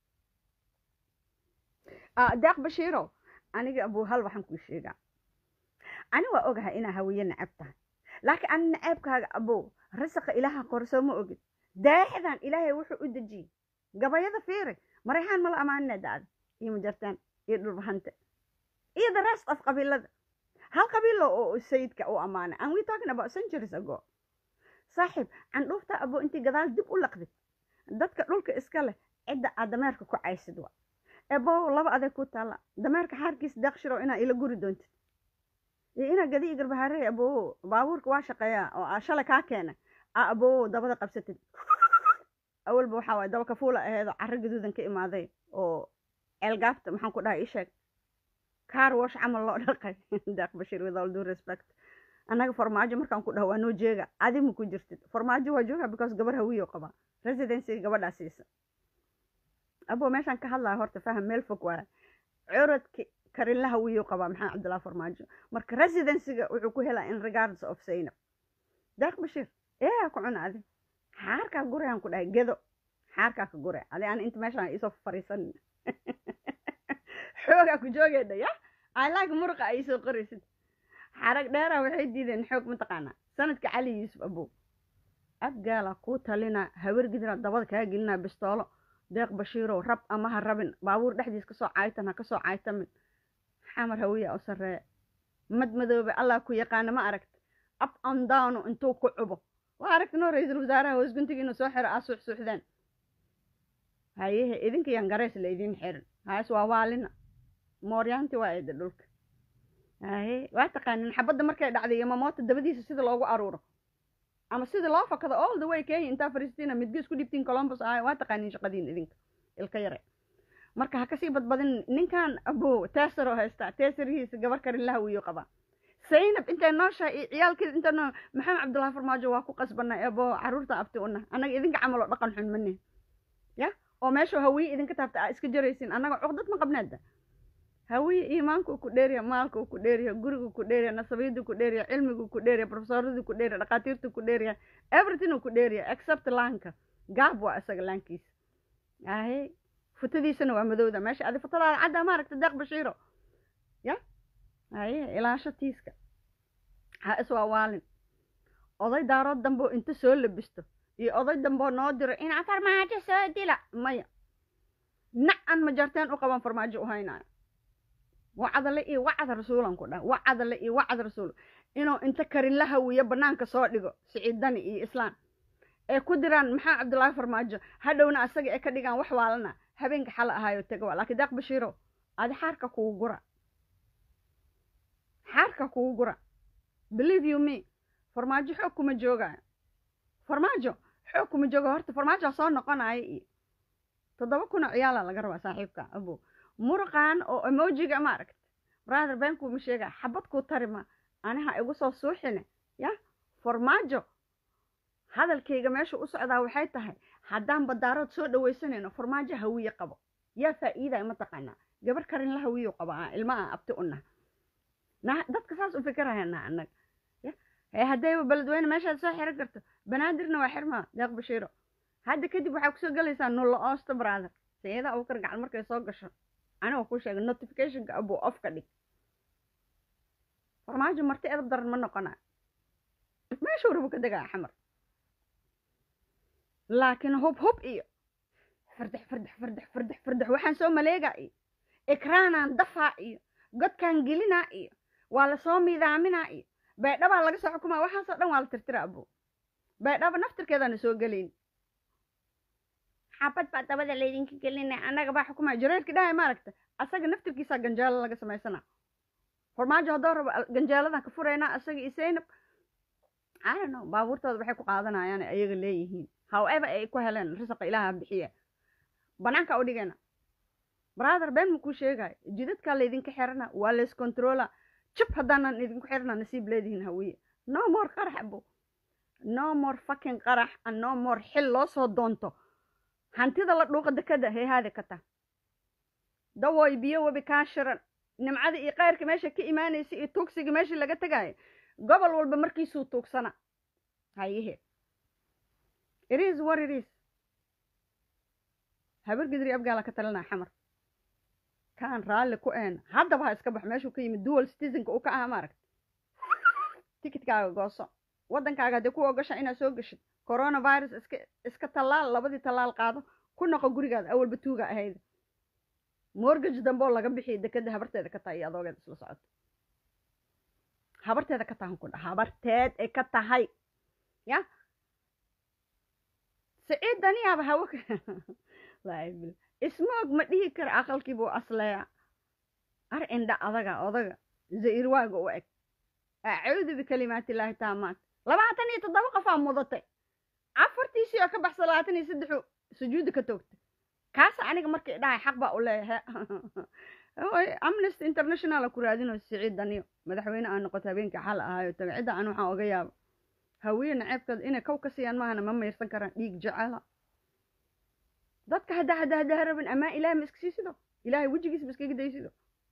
deeq bashiiro aniga abuu hal waxaan kuu sheegaa ani waa ogahay inaa hawiye nacab tahay laakiin ani nacaybkaaga abow rasaqa ilaaha qorsoo ma ogid daaxdan ilaahay wuxuu u dejiyey gabayada fiiri marayhaan mala ammaanina dacda iyo majartaan iyo dhulbahante iyo the rest of qabiilada hal qabiilo oo sayidka u ammaanay and we talking about centuries ago saaxiib candhuufta abo intii gadaal dib u laqdid dadka dhulka iska leh cidda aad dameerka ku caysid wa ebo laba adeeg ku taalla dameerka xaarkiis deeqshiro inaa ila guri doontid iyo inaa gadi garbahaarey abo baabuurka waa shaqeeyaa oo aa shalay kaa keena aa abo dabada qabsatid awalba waxaa waay daba kafuula aheedoo carro gaduudan ka imaaday oo ceelgaabta maxaan ku dhahay ii sheeg car wash camal loo dhaqay deeq bashiir with all due respect annaga farmaajo markaan ku dhaho waa noo jeega adi ma ku jirtid farmaajo waa jooga because gabar hawiyo qaba residencyga gabadhaa siisa abo meeshaan ka hadlaya horta faham meel fog waa curadki karinla hawiyo qabaa maxamed cabdullahi farmaajo marka residencyga wuxuu ku helaa in regards of zaynab deeq bashiir ee ku cuna adi xaarkaa gurayaan ku dhahay gedo xaarkaa ka gure adi aan inta meeshaan isoo fariisanin xoogaa ku joogeedha ya alaag muruqa ay soo qoraysid xarag dheera waxay diideen xoog mataqaanaa sanadka cali yuusuf abow abgaala kuu talina hawargidina dabada kaa gelina bistoolo deeq bashiirow rab ama ha rabin baabuur dhexdiis kasoo caaytan ha kasoo caaytamin xamar hawiya u sarreeya mad madoobe allah ku yaqaana ma aragta up and down intuu ku cubo waa aragta noo ra-iisul wasaaraha hoos guntiga inuu soo xiro aa suuxsuuxdeen hayehe idinka yaan gareys la idiin xirin haas waa waalina mooryaanti waa eeda dhulka haye waa taqaanin xabadda markay dhacday iyo mamoota dabadiisa sida loogu aruuro ama sida loo fakado all the way kenya intaa fariistina midga isku dhibtiin columbus ahay waa taqaanin shaqadiin idinka ilka yare marka ha kasii badbadin ninkan abo teesaroo haystaa teesarihiisa gabar karin la hawiyo qabaa zaynab intay nooshahay iyo ciyaalkeeda inta noo maxamed cabdullahi farmaajo waa ku qasbanay ebo caruurta abti una annaga idinka camal oo dhaqan xun mane ya oo meesha hawiye idinka taabta aa iska jaraysin annaga cuqdad ma qabneeda hawiye iimaanku ku dheeriya maalku ku dheeriya gurigu ku dheeriya nasabiyadu ku dheeriya cilmigu ku dheeriya profesoradu ku dheeriya dhakhaatiirtu ku dheeriya everything ku dheeriya except laanka gaab waa isaga laankiisa ahe futadiisana waa madowda meesha adi futadaada cadda maaragta deeq bashiiro ya haye ilaasho tiiska ha iswaawaalin oday daarood damboo inta soo labisto iyo oday damboo noo diro inaa farmaajo soo dila maya nacan ma jarteen u qaban farmaajo u haynayo wacdale iyo wacda rasuulan ku dhah wacdale iyo wacda rasuul inuu inta karin la hawiyo banaanka soo dhigo siciidani iyo islaan ee ku diraan maxaa cabdullaahi farmaajo hadhowna asaga ee ka dhigaan wax waalana habeenka xala ahaayo tega waa laakiin deeq bashiiro adi xaarka kugu gura xaarka kugu gura believe you me farmaajo xoog kuma joogaayo farmaajo xoog kuma jooga horta farmaajo soo noqonaya iyo toddoba kun oo ciyaala laga rabaa saaxiibka abo murqan oo emojiga ma aragta brother beenkuu ma sheegaa xabad kuu tarima aniha igu soo suuxine ya farmaajo hadalkayga meesha u socdaa waxay tahay haddaan badaarood soo dhawaysanayno farmaajo hawiye qabo yaa faa'iidaya mataqaanaa gabar karin la hawiyo qaba ah ilmaha abti una na dadka saas u fikirayana annaga ya ee haddayba beledweyne meeshaad soo xiran karto banaadirna waa xirmaa deeq bashiiro hadda kadib waxaa kusoo gelaysaa nulla oosta brother sayada abukar gacal markay soo gasho anigoo ku sheegay notificationka abuu off ka dhig farmaajo marti edab daran ma noqonaa meeshuu rabu ka degaa xamar laakiin hub hub iyo fardex fardex fardex fardex fardex waxaan soo maleegaa iyo ikraanaan dafaa iyo godkaan gelinaa iyo waa lasoo miidaaminaa iyo baydhabaa laga soo xukumaa waxaasoo dhan waa la tirtira abuu baydhaba naftirkeedaana soo gelayn xabad baa dabada laydinka gelinay annaga baa xukumaya jareerkii dhahay maaragta asaga naftirkiisaa ganjeelo laga samaysana farmaajo haddoo rabo ganjeeladan ka furaynaa asaga iyo saynab I don't know baabuurtooda waxay ku qaadanayaan ayaga leeyihiin however ay ku heleen risaqa ilaaha bixiya banaanka u dhigayna brother been makuu sheegayo jidadkaa laydinka xirana waa lays controla jib haddaanan idinku xirana nasiib leedihiin hawiye no more qarax abo no more fucking qarax and no more xil loo soo doonto hantida la dhuuqa dekada heehaada ka tah dawooy biyo webi kaa shiran nimcada iyo kayrka meesha ka imaanaysa iyo tuugsiga meeshii laga tegaayo gobol walba markiisuu tuugsana hayehe iris war iris habar gidri abgaala ka talinaa xamar kaan raalli ku een haddaba ha iska bax meeshuu ka yimid dual citizenka uu ka aha maaragta tikitkaaga gooso waddankaaga haddii ku ogasha inaad soo geshid coronavirus iska iska tallaal labadii tallaal qaado ku noqo gurigaada awalba tuuga ahayd mortgage dambe oo laga bixiyo dekada habarteeda ka tahay iyo adoogeed isla socoto habarteeda ka tahan ku dha habarteed ay ka tahay ya siciid daniyaaba hawo laabil ismoog ma dhihi kara aqalkiibuu asleeya ar indha adaga odaga zairwaaga u eg acuudu bikalimaati illaahi taamaat labaatan iyo toddoba qofaa mudatay afartiisii oo ka baxsa labaatan iyo saddexu sujuudda ka toogtay kaasa aniga markay dhahay xaq baa u leeyahay amnesty international ku raadino siciid daniyo madaxweyne aan noqoto habeenkii xal ahaayo taga cidda aan waxaan oga yaaba hawiye naceebkooda inay kow ka siiyaan maahana ma mayrsan karaan dhiig jecela dadka hadda hadda hadda rabin amaa ilahay ma iska siisido ilaahay wejigiisa ma iskaga daysido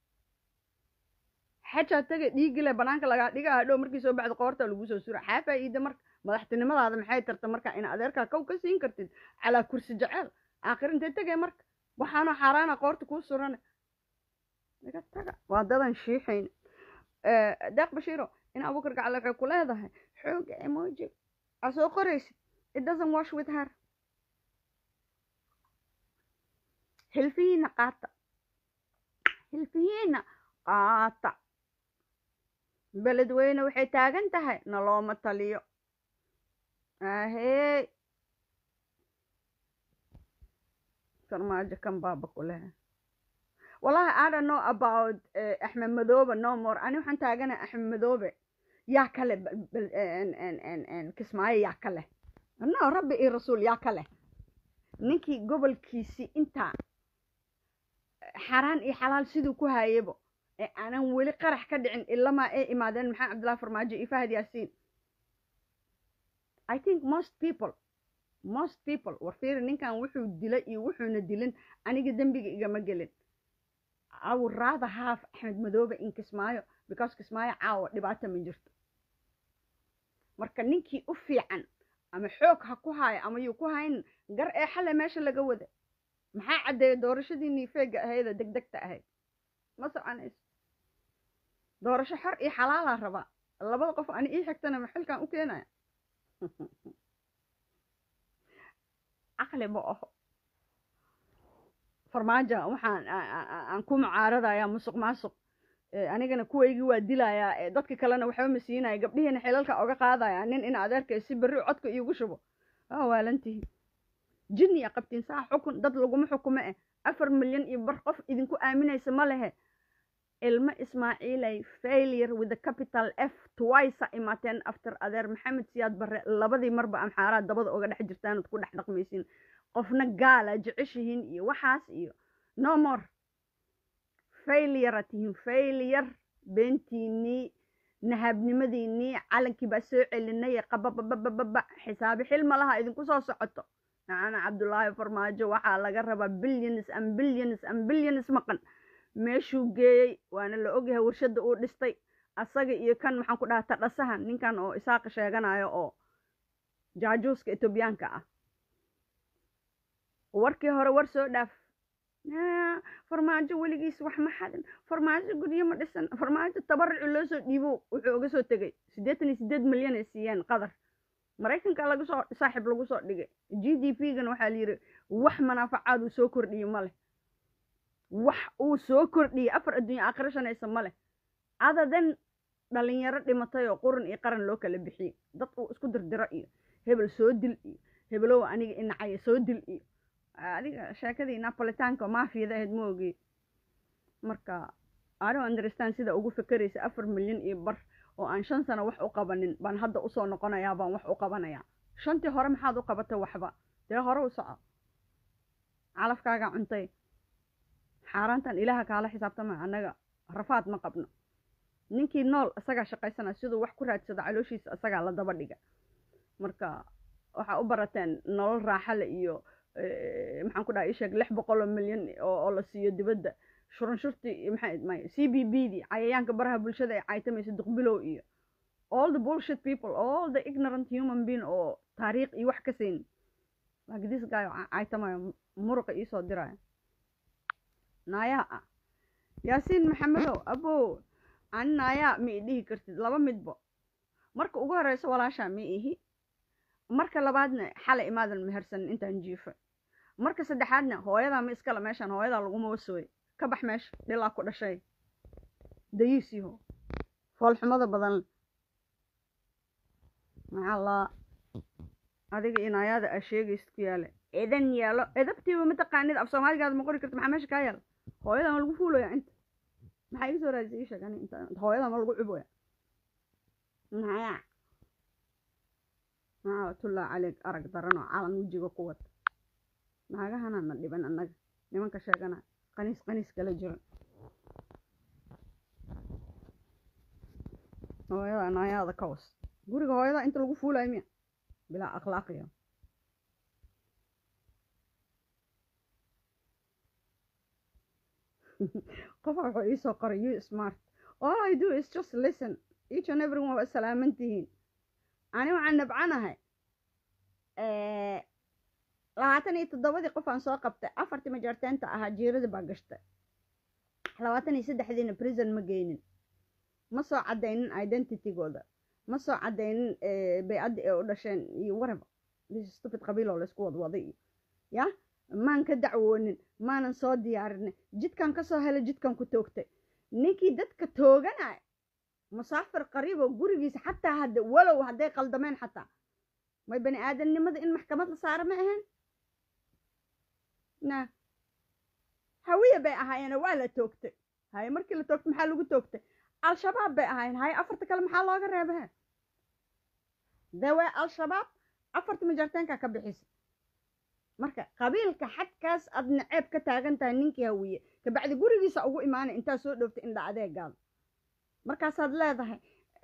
xajaa taga dhiigile banaanka lagaa dhiga hadhow markii soo baxda qoorta lagu soo sura xaa faa'iida marka madaxtinimadaada maxay tarta marka in adeerkaa kow ka siin kartid calaa kursi jecel aakhir intee tegay marka waxaanoo xaaraana qoorta kuu surane iga taga waa dadan shiixayn deeq bashiiro in abukar gacal waxay ku leedahay xooga emoji aa soo qoraysid it doesn't wash with her hilfihiina qaata hilfihiina qaata beledweyne waxay taagan tahay nalooma taliyo ahey farmaajo kan baaba ku lehe wallahi i don't know about uh, axmed madoobe no more ani waxaan taagana axmed madoobe yaa kale kismaayo yaa ka leh no rabbi iyo rasuul yaa ka leh ninkii gobolkiisii intaa xaaraan iyo xalaal siduu ku hayabo ee aanan weli qarax ka dhicin ilamaa ay imaadeen maxamed cabdillahi farmaajo iyo fahad yaasiin i think most people most people war fiiri ninkan wuxuu dilay iyo wuxuuna dilin aniga dembiga igama gelin i would rather have axmed madoobe in kismaayo because kismaayo caawa dhibaato ma jirto marka ninkii u fiican ama xoog ha ku haayo ama yuu ku hayn gar ee xale meesha laga wada maxaa caddeeya doorashadii niifeega ahaydoo deg degta ahayd ma soconayso doorasho xor iyo xalaalaa rabaa labada qof ani ii xigtana maxilkan u keenaya caqli ma aho farmaajo waxaan aan ku mucaaradaya musuq maasuq anigana kuwaygii waa dilayaa dadka kalena waxba ma siinaya gabdhihiina xilalka oga qaadaya nin in adeerkay si berri codka iigu shubo waa waalantihi jinniya qabtiin saa xukun dad laguma xukumo eh afar milyan iyo bar qof idinku aaminaysa ma lehe ilmo ismaaciilay failure with the capital f twice imaateen after adeer maxamed siyaad barre labadii marba amxaaraad dabada oga dhex jirtaanad ku dhex dhaqmaysiin qofna gaala jeceshihiin iyo waxaas iyo no more failure tihiin failure beentiinii nahabnimadiinii calankii baa soo celinay qabababababa xisaabi xil ma laha idinku soo socoto macana cabdullaahi farmaajo waxaa laga rabaa billions and billions and billions maqan meeshuu geeyey waana la ogyahay warshadda uu dhistay asaga iyo kan maxaan ku dhaha tadhasahan ninkan oo isaaqa sheeganayo oo jaajuuska etoobiyaanka ah warkii hore war soo dhaaf farmaajo weligiis wax ma xadin farmaajo guryo ma dhisan farmaajo tabaruci loo soo dhiibo wuxuu uga soo tegay siddeetan iyo siddeed milyan ay siiyeen qadar maraykanka lagu soo saaxiib lagu soo dhigay g d p gana waxaa layidhi wax manaafacaad uu soo kordhiye ma leh wax uu soo kordhiyey afar adduunya aakhiro shanaysa ma leh adadan dhalinyaro dhimatay oo quran iyo qaran loo kala bixiyey dad uu isku dirdiro iyo hebel soo dil iyo hebelow aniga inacaya soo dil iyo adiga sheekadii napolitaanka maafiyada ahayd ma ogey marka ado understand sida ugu fekeraysa afar milyan iyo bar oo aan shan sano wax u qabanin baan hadda usoo noqonayaa baan wax u qabanayaa shantii hore maxaad u qabatay waxba dee hore u soco calafkaaga cuntay xaaraantan ilaaha kaala xisaabtama annaga rafaad ma qabno ninkii nool isagaa shaqaysana siduu wax ku raadsado calooshiisa isagaa la daba dhiga marka waxaa u barateen nolol raaxale iyo maxaan ku dhaha isheeg lix boqol oo milyan oo la siiyo dibadda shurunshurtii maxay may c b b dii cayayaanka baraha bulshada ay caytamaysa duqbilow iyo all the bullshit people all the ignorant human being oo taariikh iyo wax ka saynin like this guy caytamayo muruqa iisoo diraya naayaa ah yaasiin maxamedow abow ani naayaa ma i dhihi kartid laba midbo marka ugu horeyso walaashaa ma ihi marka labaadna xalay imaadan mehersanin intaan jiifay marka saddexaadna hooyadaa ma iskale meeshaan hooyadaa laguma wasooy ka bax meesha dhilaa ku dhashay dayiisiho foolxumada badan maxaa laa adiga inaayaada aa sheegaysid ku yaale edan yaalo edabtiiba mataqaanid af soomaaligaada ma qori karta maxaa meesha kaa yaala hooyadaa ma lagu fuulaya inta maxaa iga soo raadisay ii sheeg ani inta hooyadaa ma lagu cuboya maxaya maxaatullaa caleeg arag daranoo calan wejiga ku wata naagahana na dhiban annaga nimanka sheegana qaniis qaniis kala jira hooyada naayaada ka was guriga hooyada inta lagu fuulayo miya bilaa akhlaaqiya qofa wuxuu iisoo qoray you smart all i do is just listen each and everyone waa salaaman tihiin ani waxaan nabcanahay labaatan iyo toddobadii qof aan soo qabtay afartii majarteenta ahaa jiirada baa gashtay labaatan iyo saddexdiina prison ma geynin ma soo caddaynin identitygooda ma soo caddaynin baycaddi ee u dhasheen iyo waraba stupid qabiil oo laysku wadwaday iyo ya maan ka dacwoonin maanan soo diyaarinin jidkan kasoo helay jidkan ku toogtay ninkii dadka tooganaya musaafir qariib oo gurigiisa xataa hadda walow hadday qaldameen xataa may bani aadamnimada in maxkamad la saaro ma ahayn na hawiya bay ahaayeen waa la toogtay haye markii la toogtay maxaa lagu toogtay al-shabaab bay ahaayeen haye afarta kale maxaa looga reebahe dawe al-shabaab afarta majarteenka ka bixisa marka qabiilka xadkaas aad naceeb ka taagan tahay ninkii hawiye kabacdi gurigiisa ugu imaanay intaa soo dhooftay indha adeegaada markaasaad leedahay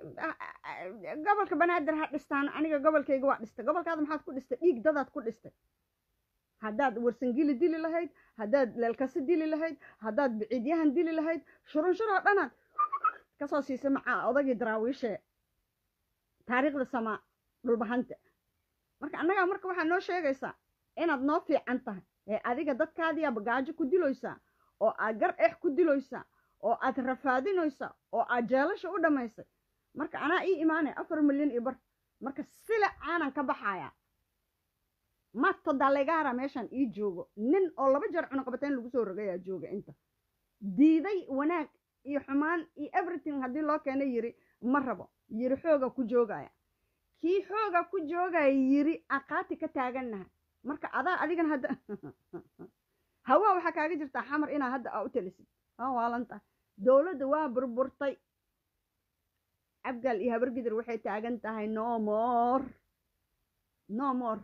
gobolka banaadir ha dhistaan aniga gobolkayga waa dhistay gobolkaada maxaad ku dhistay dhiig dadaad ku dhistay haddaad warsangili dili lahayd haddaad leelkasi dili lahayd haddaad biciidyahan dili lahayd shurunshuroo dhanaad kasoo siisay macaa odagii daraawiishee taariikhda samaa dhulbahanta marka annagaa marka waxaa noo sheegaysaa inaad noo fiican tahay ee adiga dadkaadiyaa bagaajo ku diloysaa oo aad gar eex ku diloysaa oo aad rafaadinoysaa oo aad jeelasha u dhammaysay marka anaa ii imaanaya afar milyan iyo bar marka sila aanan ka baxayaa mato dalegaara meeshaan ii joogo nin oo laba jeer cunuqabateyn lagu soo rogayaa jooga inta diiday wanaag iyo xumaan iyo everything haddii loo keena yiri ma rabo yiri xooga ku joogaya kii xooga ku joogaya yiri aqaati ka taagannaha marka adaa adigana hadda hawaa waxaa kaaga jirtaa xamar inaa hadda aa u talisid aa waalanta dowladda waa burburtay abgaal iyo habargidir waxay taagan tahay no more no more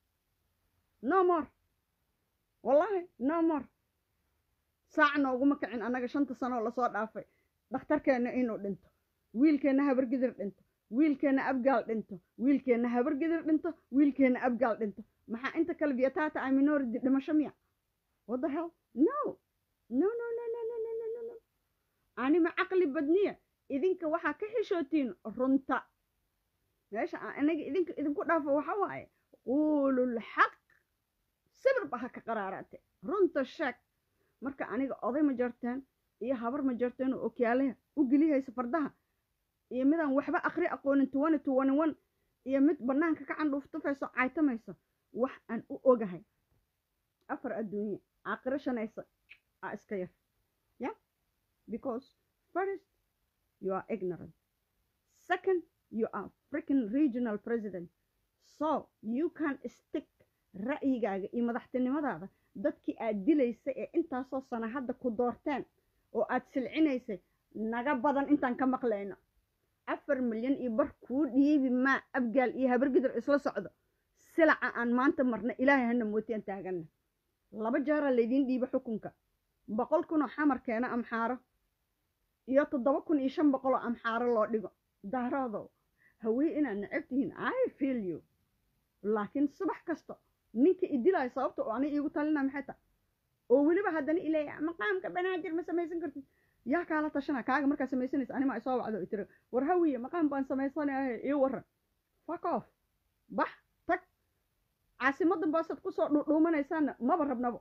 no more wallaahi no more saac nooguma kicin annaga shanta sanoo lasoo dhaafay dhakhtarkeenna inuu dhinto wiilkeenna habargidir dhinto wiilkeenna abgaal dhinto wiilkeenna habargidir dhinto wiilkeenna abgaal dhinto maxaa inta kale vietata ay minority dhimasho miya what the hell no no no no no no no no no no anima caqli badniya idinka waxaa ka xishootiin runta meesha aan anaga idinka idinku dhaafo waxa waaye quulul xaq sibir ba ha ka qaraaraate runta sheeg marka aniga oday ma jarteen iyo habar ma jarteen oo okyaalaha u gelihaysa fardaha iyo midaan waxba akri aqoonin tuwani tuwani wan iyo mid bannaanka ka candhuuftufayso caytamayso wax aan u ogahay afar adduunye aakhiro shanaysa aa iska yar ya because first you are ignorant second you are freaking regional president so you can stick ra'yigaaga iyo madaxtinimadaada dadkii aad dilaysay ee intaasoo sana hadda ku doorteen oo aad silcinaysay naga badan intaan ka maqlayno afar milyan iyo bar kuu dhiibi maa abgaal iyo habargidir isla socdo silaca aan maanta marna ilaahay hana mootiyan taaganna laba jeeraa laydiin dhiiba xukunka boqol kunoo xamar keena amxaaro iyo toddoba kun iyo shan boqoloo amxaaro loo dhigo daaroodow hawee inaad necab tihiin i feel you laakiin subax kasta ninka idilaayo sababta oo ani iigu talina maxay tahay oo weliba haddana ileeya maqaamka banaadir ma samaysan kartid yaa kaala tashana kaaga markaa samaysanaysa anima isoo wacdo i tiri war hawiye maqaam baan samaysanayahe ii waran fuck off bax tag caasimadan baasaad kusoo dhuudhuumanaysaana maba rabnabo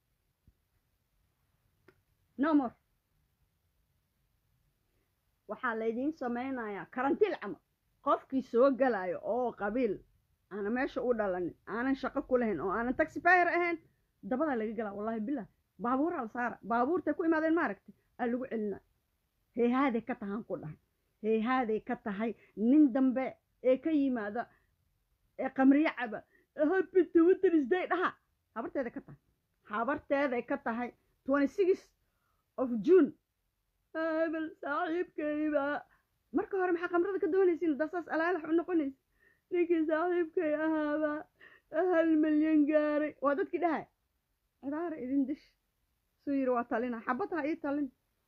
no more waxaa laydiin samaynayaa karantiil camal qofkii soo galayo oo qabiil aana meesha u dhalanin aanan shaqo ku lahayn oo aanan taxifyer ahayn dabadaa laga galaa wallahi bilah baabuuraa la saara baabuurtay ku imaadeen maaragtay aa lagu celina heehaaday ka tahaan ku dhahay heehaaday ka tahay nin dambe ee ka yimaada ee qamriyo caba happy twitter dhaha habarteeday ka tahay habarteeday ka tahay twenty six of june hebel saaxiibkayba marka hore maxaa qamrada ka doonaysiin dasaas alaalax u noqonaysa ninkii saaxiibkay ahaaba hal milyan gaaray waa dadkii dhahay cibaara idin dish suu yiri waa talina xabad ha ii talin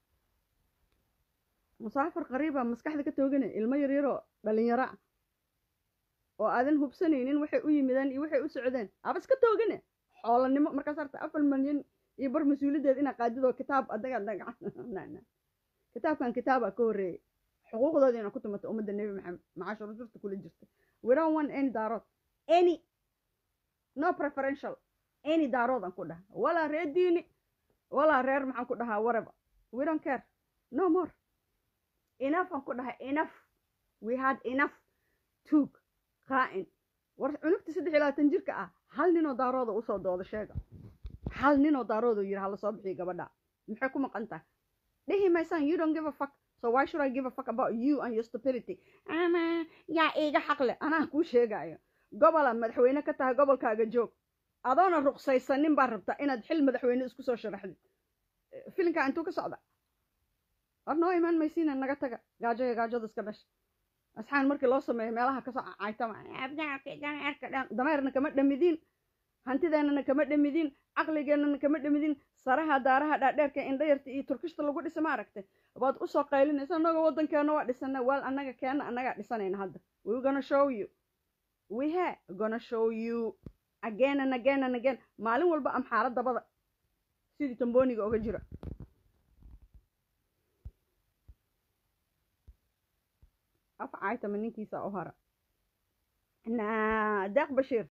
musaafir qariiba maskaxda ka tooganay ilmo yaryaroo dhalinyaro ah oo aadan hubsanaynin waxay u yimideen iyo waxay u socdeen aba iska toogane xoolanimo markaas harta afar milyan iyo bar mas-uuliyaddeed inaa qaadidoo kitaab adaga dagac kitaabkan kitaaba ka horreeyay xuquuqdoodii ina ku tumato ummadda nebi maxamed macaasha rusurta kula jirta we don't want any daarood any no preferential any daarood aan ku dhaha walaa reer diini walaa reer maxaan ku dhahaa waraba we don't care no more enough aan ku dhahay enough we had enough tuug qaa'in war cunugta saddex iyo labaatan jirka ah hal ninoo daarooda usoo dooda sheega hal ninoo daarooda yidhi hala soo bixiyo gabadha maxay ku maqan tahay dhihi dhihi maysaan you don't give a fuck so why should i give a fuck about you and your stupidity ama yaa iiga xaqle anaa kuu sheegayo gobola madaxweyne ka tahay gobolkaaga joog adoona ruqsaysanin baa rabtaa inaad xil madaxweyne isku soo sharaxdid filinkaa intuu ka socda war noo imaan maysiina naga taga gaajo iyo gaajada iska dhasha asxaan markii loo sameeyo meelaha kasoo caytama dameerna kama dhamidiin hantideennana kama dhamidiin caqligeennana kama dhamidiin saraha daaraha dhaadheerka indhayarta iyo turkishta lagu dhisa ma aragtay waad usoo qaylinaysa annaga waddankeena waa dhisana waal annaga keena annagaa dhisanayna hadda we gonna show you we ha gonna show you again and again and again maalin walba amxaaro dabada sidii tamboniga oga jira af caytama ninkiisa u hara na deeq bashiir